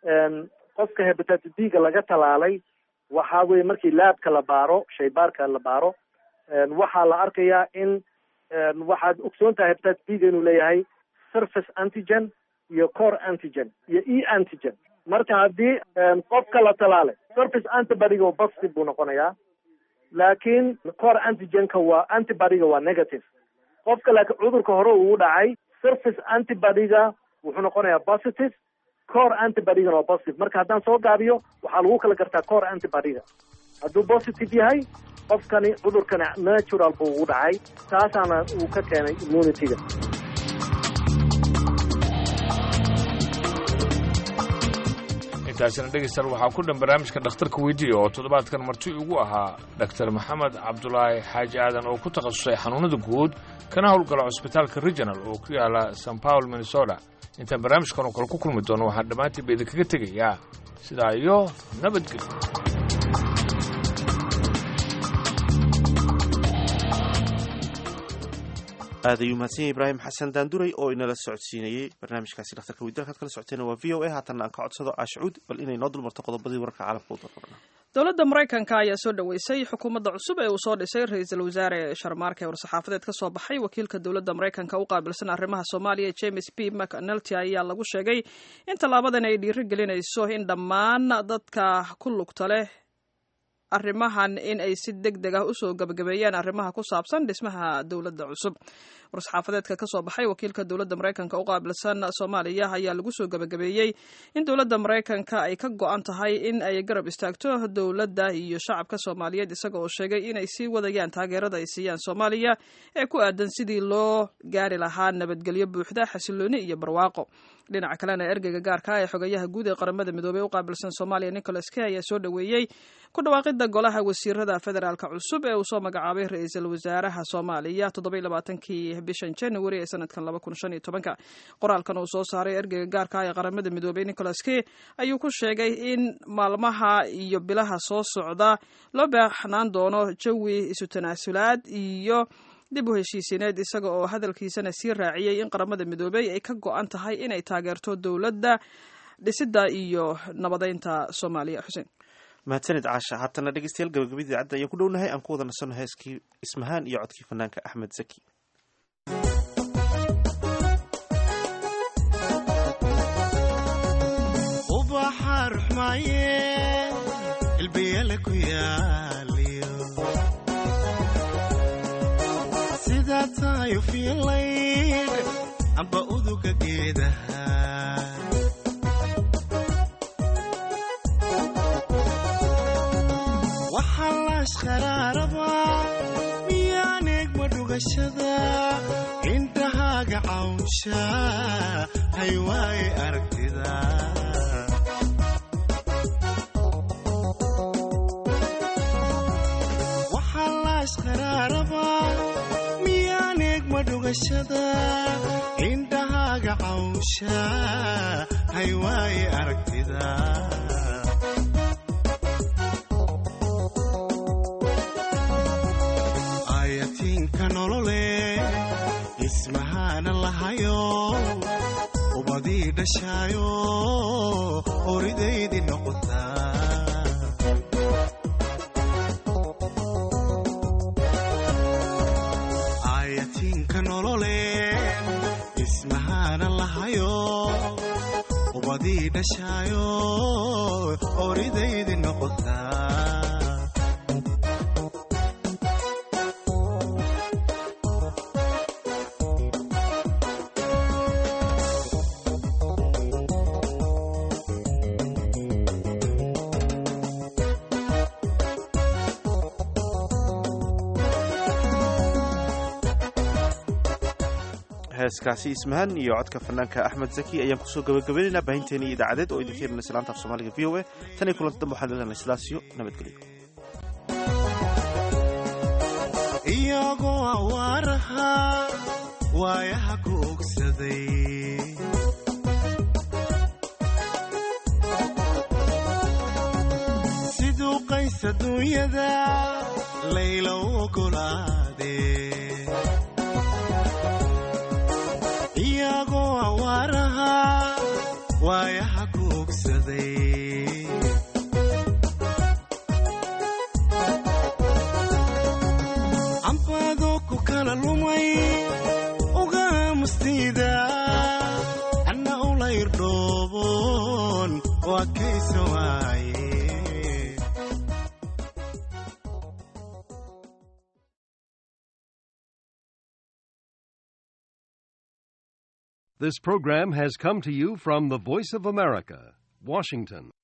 Speaker 20: qofka hepatitis b-ga laga talaalay waxa weye markii laabka la baaro shaybaarka la baaro waxaa la arkayaa in waxaad ogsoon tahay hepatitis b-ga inuu leeyahay surface antigen iyo core antigen iyo e antigen marka haddii qofka la talaalay surface antibodyga waa positive buu noqonayaa laakiin core antigenka waa antibodyga waa negative qofka laakiin cudurka hore uu dhacay surface antibodyga wuxuu noqonayaa positive core antibodygana waa positive marka haddaan soo gaabiyo waxaa lagu kala gartaa core antibodyga hadduu positive yahay qofkani cudurkani natural buu ugu dhacay taasaana uu ka keenay immunityga
Speaker 18: intaasina dhegeystayaal waxaa ku dhan barnaamijka dhakhtarka weydiiya oo toddobaadkan marti ugu ahaa dhaktar maxamed cabdulaahi xaaji aadan oo ku takhasusay xanuunada guud kana howlgala cusbitaalka regional oo ku yaala san paul minnesota intaan barnaamijkan oo kale ku kulmi doono waxaan dhammaantiinba idinkaga tegayaa sidaa iyo nabadgelyo
Speaker 1: aad ayuu mahadsan yahay ibraahim xasan daanduray oo inala socodsiinayey barnaamijkaasi dhakhtarka weydiin halkaad kala socoteena waa v o a haatanna aan ka codsado aashcuud bal inay noo dulmarto qodobadii wararka caalamka u dalbana
Speaker 2: dowladda maraykanka ayaa soo dhoweysay xukuumadda cusub ee uu soo dhisay ra-iisul wasaare sharmaarka ee war-saxaafadeed ka soo baxay wakiilka dowladda maraykanka u qaabilsan arrimaha soomaaliya james b mcnelty ayaa lagu sheegay in tallaabadan ay dhiiri gelinayso in dhammaan dadka ku lugta leh arrimahan in ay si deg deg ah usoo gabagabeeyaan arrimaha ku saabsan dhismaha dowladda cusub war-saxaafadeedka ka soo baxay wakiilka dowladda maraykanka u qaabilsan soomaaliya ayaa lagu soo gabagabeeyey in dowladda maraykanka ay ka go-an tahay in ay garab istaagto dowladda iyo shacabka soomaaliyeed isaga oo sheegay inay sii wadayaan taageerada ay siiyaan soomaaliya ee ku aadan sidii loo gaari lahaa nabadgelyo buuxda xasilooni iyo barwaaqo dhinaca kalena ergeyga gaarka ah ee xogayaha guud ee qaramada midoobey u qaabilsan soomaaliya nicholas key ayaa soo dhoweeyey ku dhawaaqida golaha wasiirada federaalka cusub ee uu soo magacaabay ra-iisul wasaaraha soomaaliya toddobaiy labaatankii bishan january ee sanadkan laba kun shan iyo tobanka qoraalkan uu soo saaray ergeyga gaarka ah ee qaramada midoobey nicholas key ayuu ku sheegay in maalmaha iyo bilaha soo socda loo baaxnaan doono jawi isu tanaasulaad iyo dib u heshiisiineed isaga oo hadalkiisana sii raaciyey in qaramada midoobey ay ka go-an tahay inay taageerto dowladda dhisidda iyo nabadeynta soomaaliya xuseen
Speaker 1: mahadsanid caasha haatana dhegeystayaal gabagabadii cadda ayaan ku dhownahay aan ku wada nasanno heeskii ismahaan iyo codkii fanaanka axmed zaki
Speaker 13: ubaxa ruxmaaye ilbiyale ku yaaliyo sidaa tahayo fiilayd amba uduga geedaha waxaa laashqaraaraba miyaan eegma dhugashada indhahaaga cawnsha haywaaye aragtida waxaa laashqaraaraba miyaan eegma dhugashada indhahaaga cawnsha haywaaye aragtida ayatiinka nolole ismahaana lahayo ubadii dhashaayo horidaydii noqotaa ayatiinka nolole ismahaana lahayo ubadii dhashaayo horidaydii noqotaa
Speaker 1: heeskaasi ismahan iyo codka fanaanka axmed zaki ayaan kusoo gabagabaynaynaa baahinteeni idaacadeed oo idinka helinaysa laanta af soomaaliga v o a tan iyo kulanta dambe waxaan leelanay sidaasiyo nabadgelyo
Speaker 13: iyagoo awaaraha waayaha ku ogsaday siduu qays adduunyada layla u ogolaadee iyagoo awaaraha waayaha ku ogsaday cambaadoo ku kala lumay ugaamustida anna ula irdhooboon waa kaysa waaye
Speaker 21: This program has come to you from the Voice of America, Washington.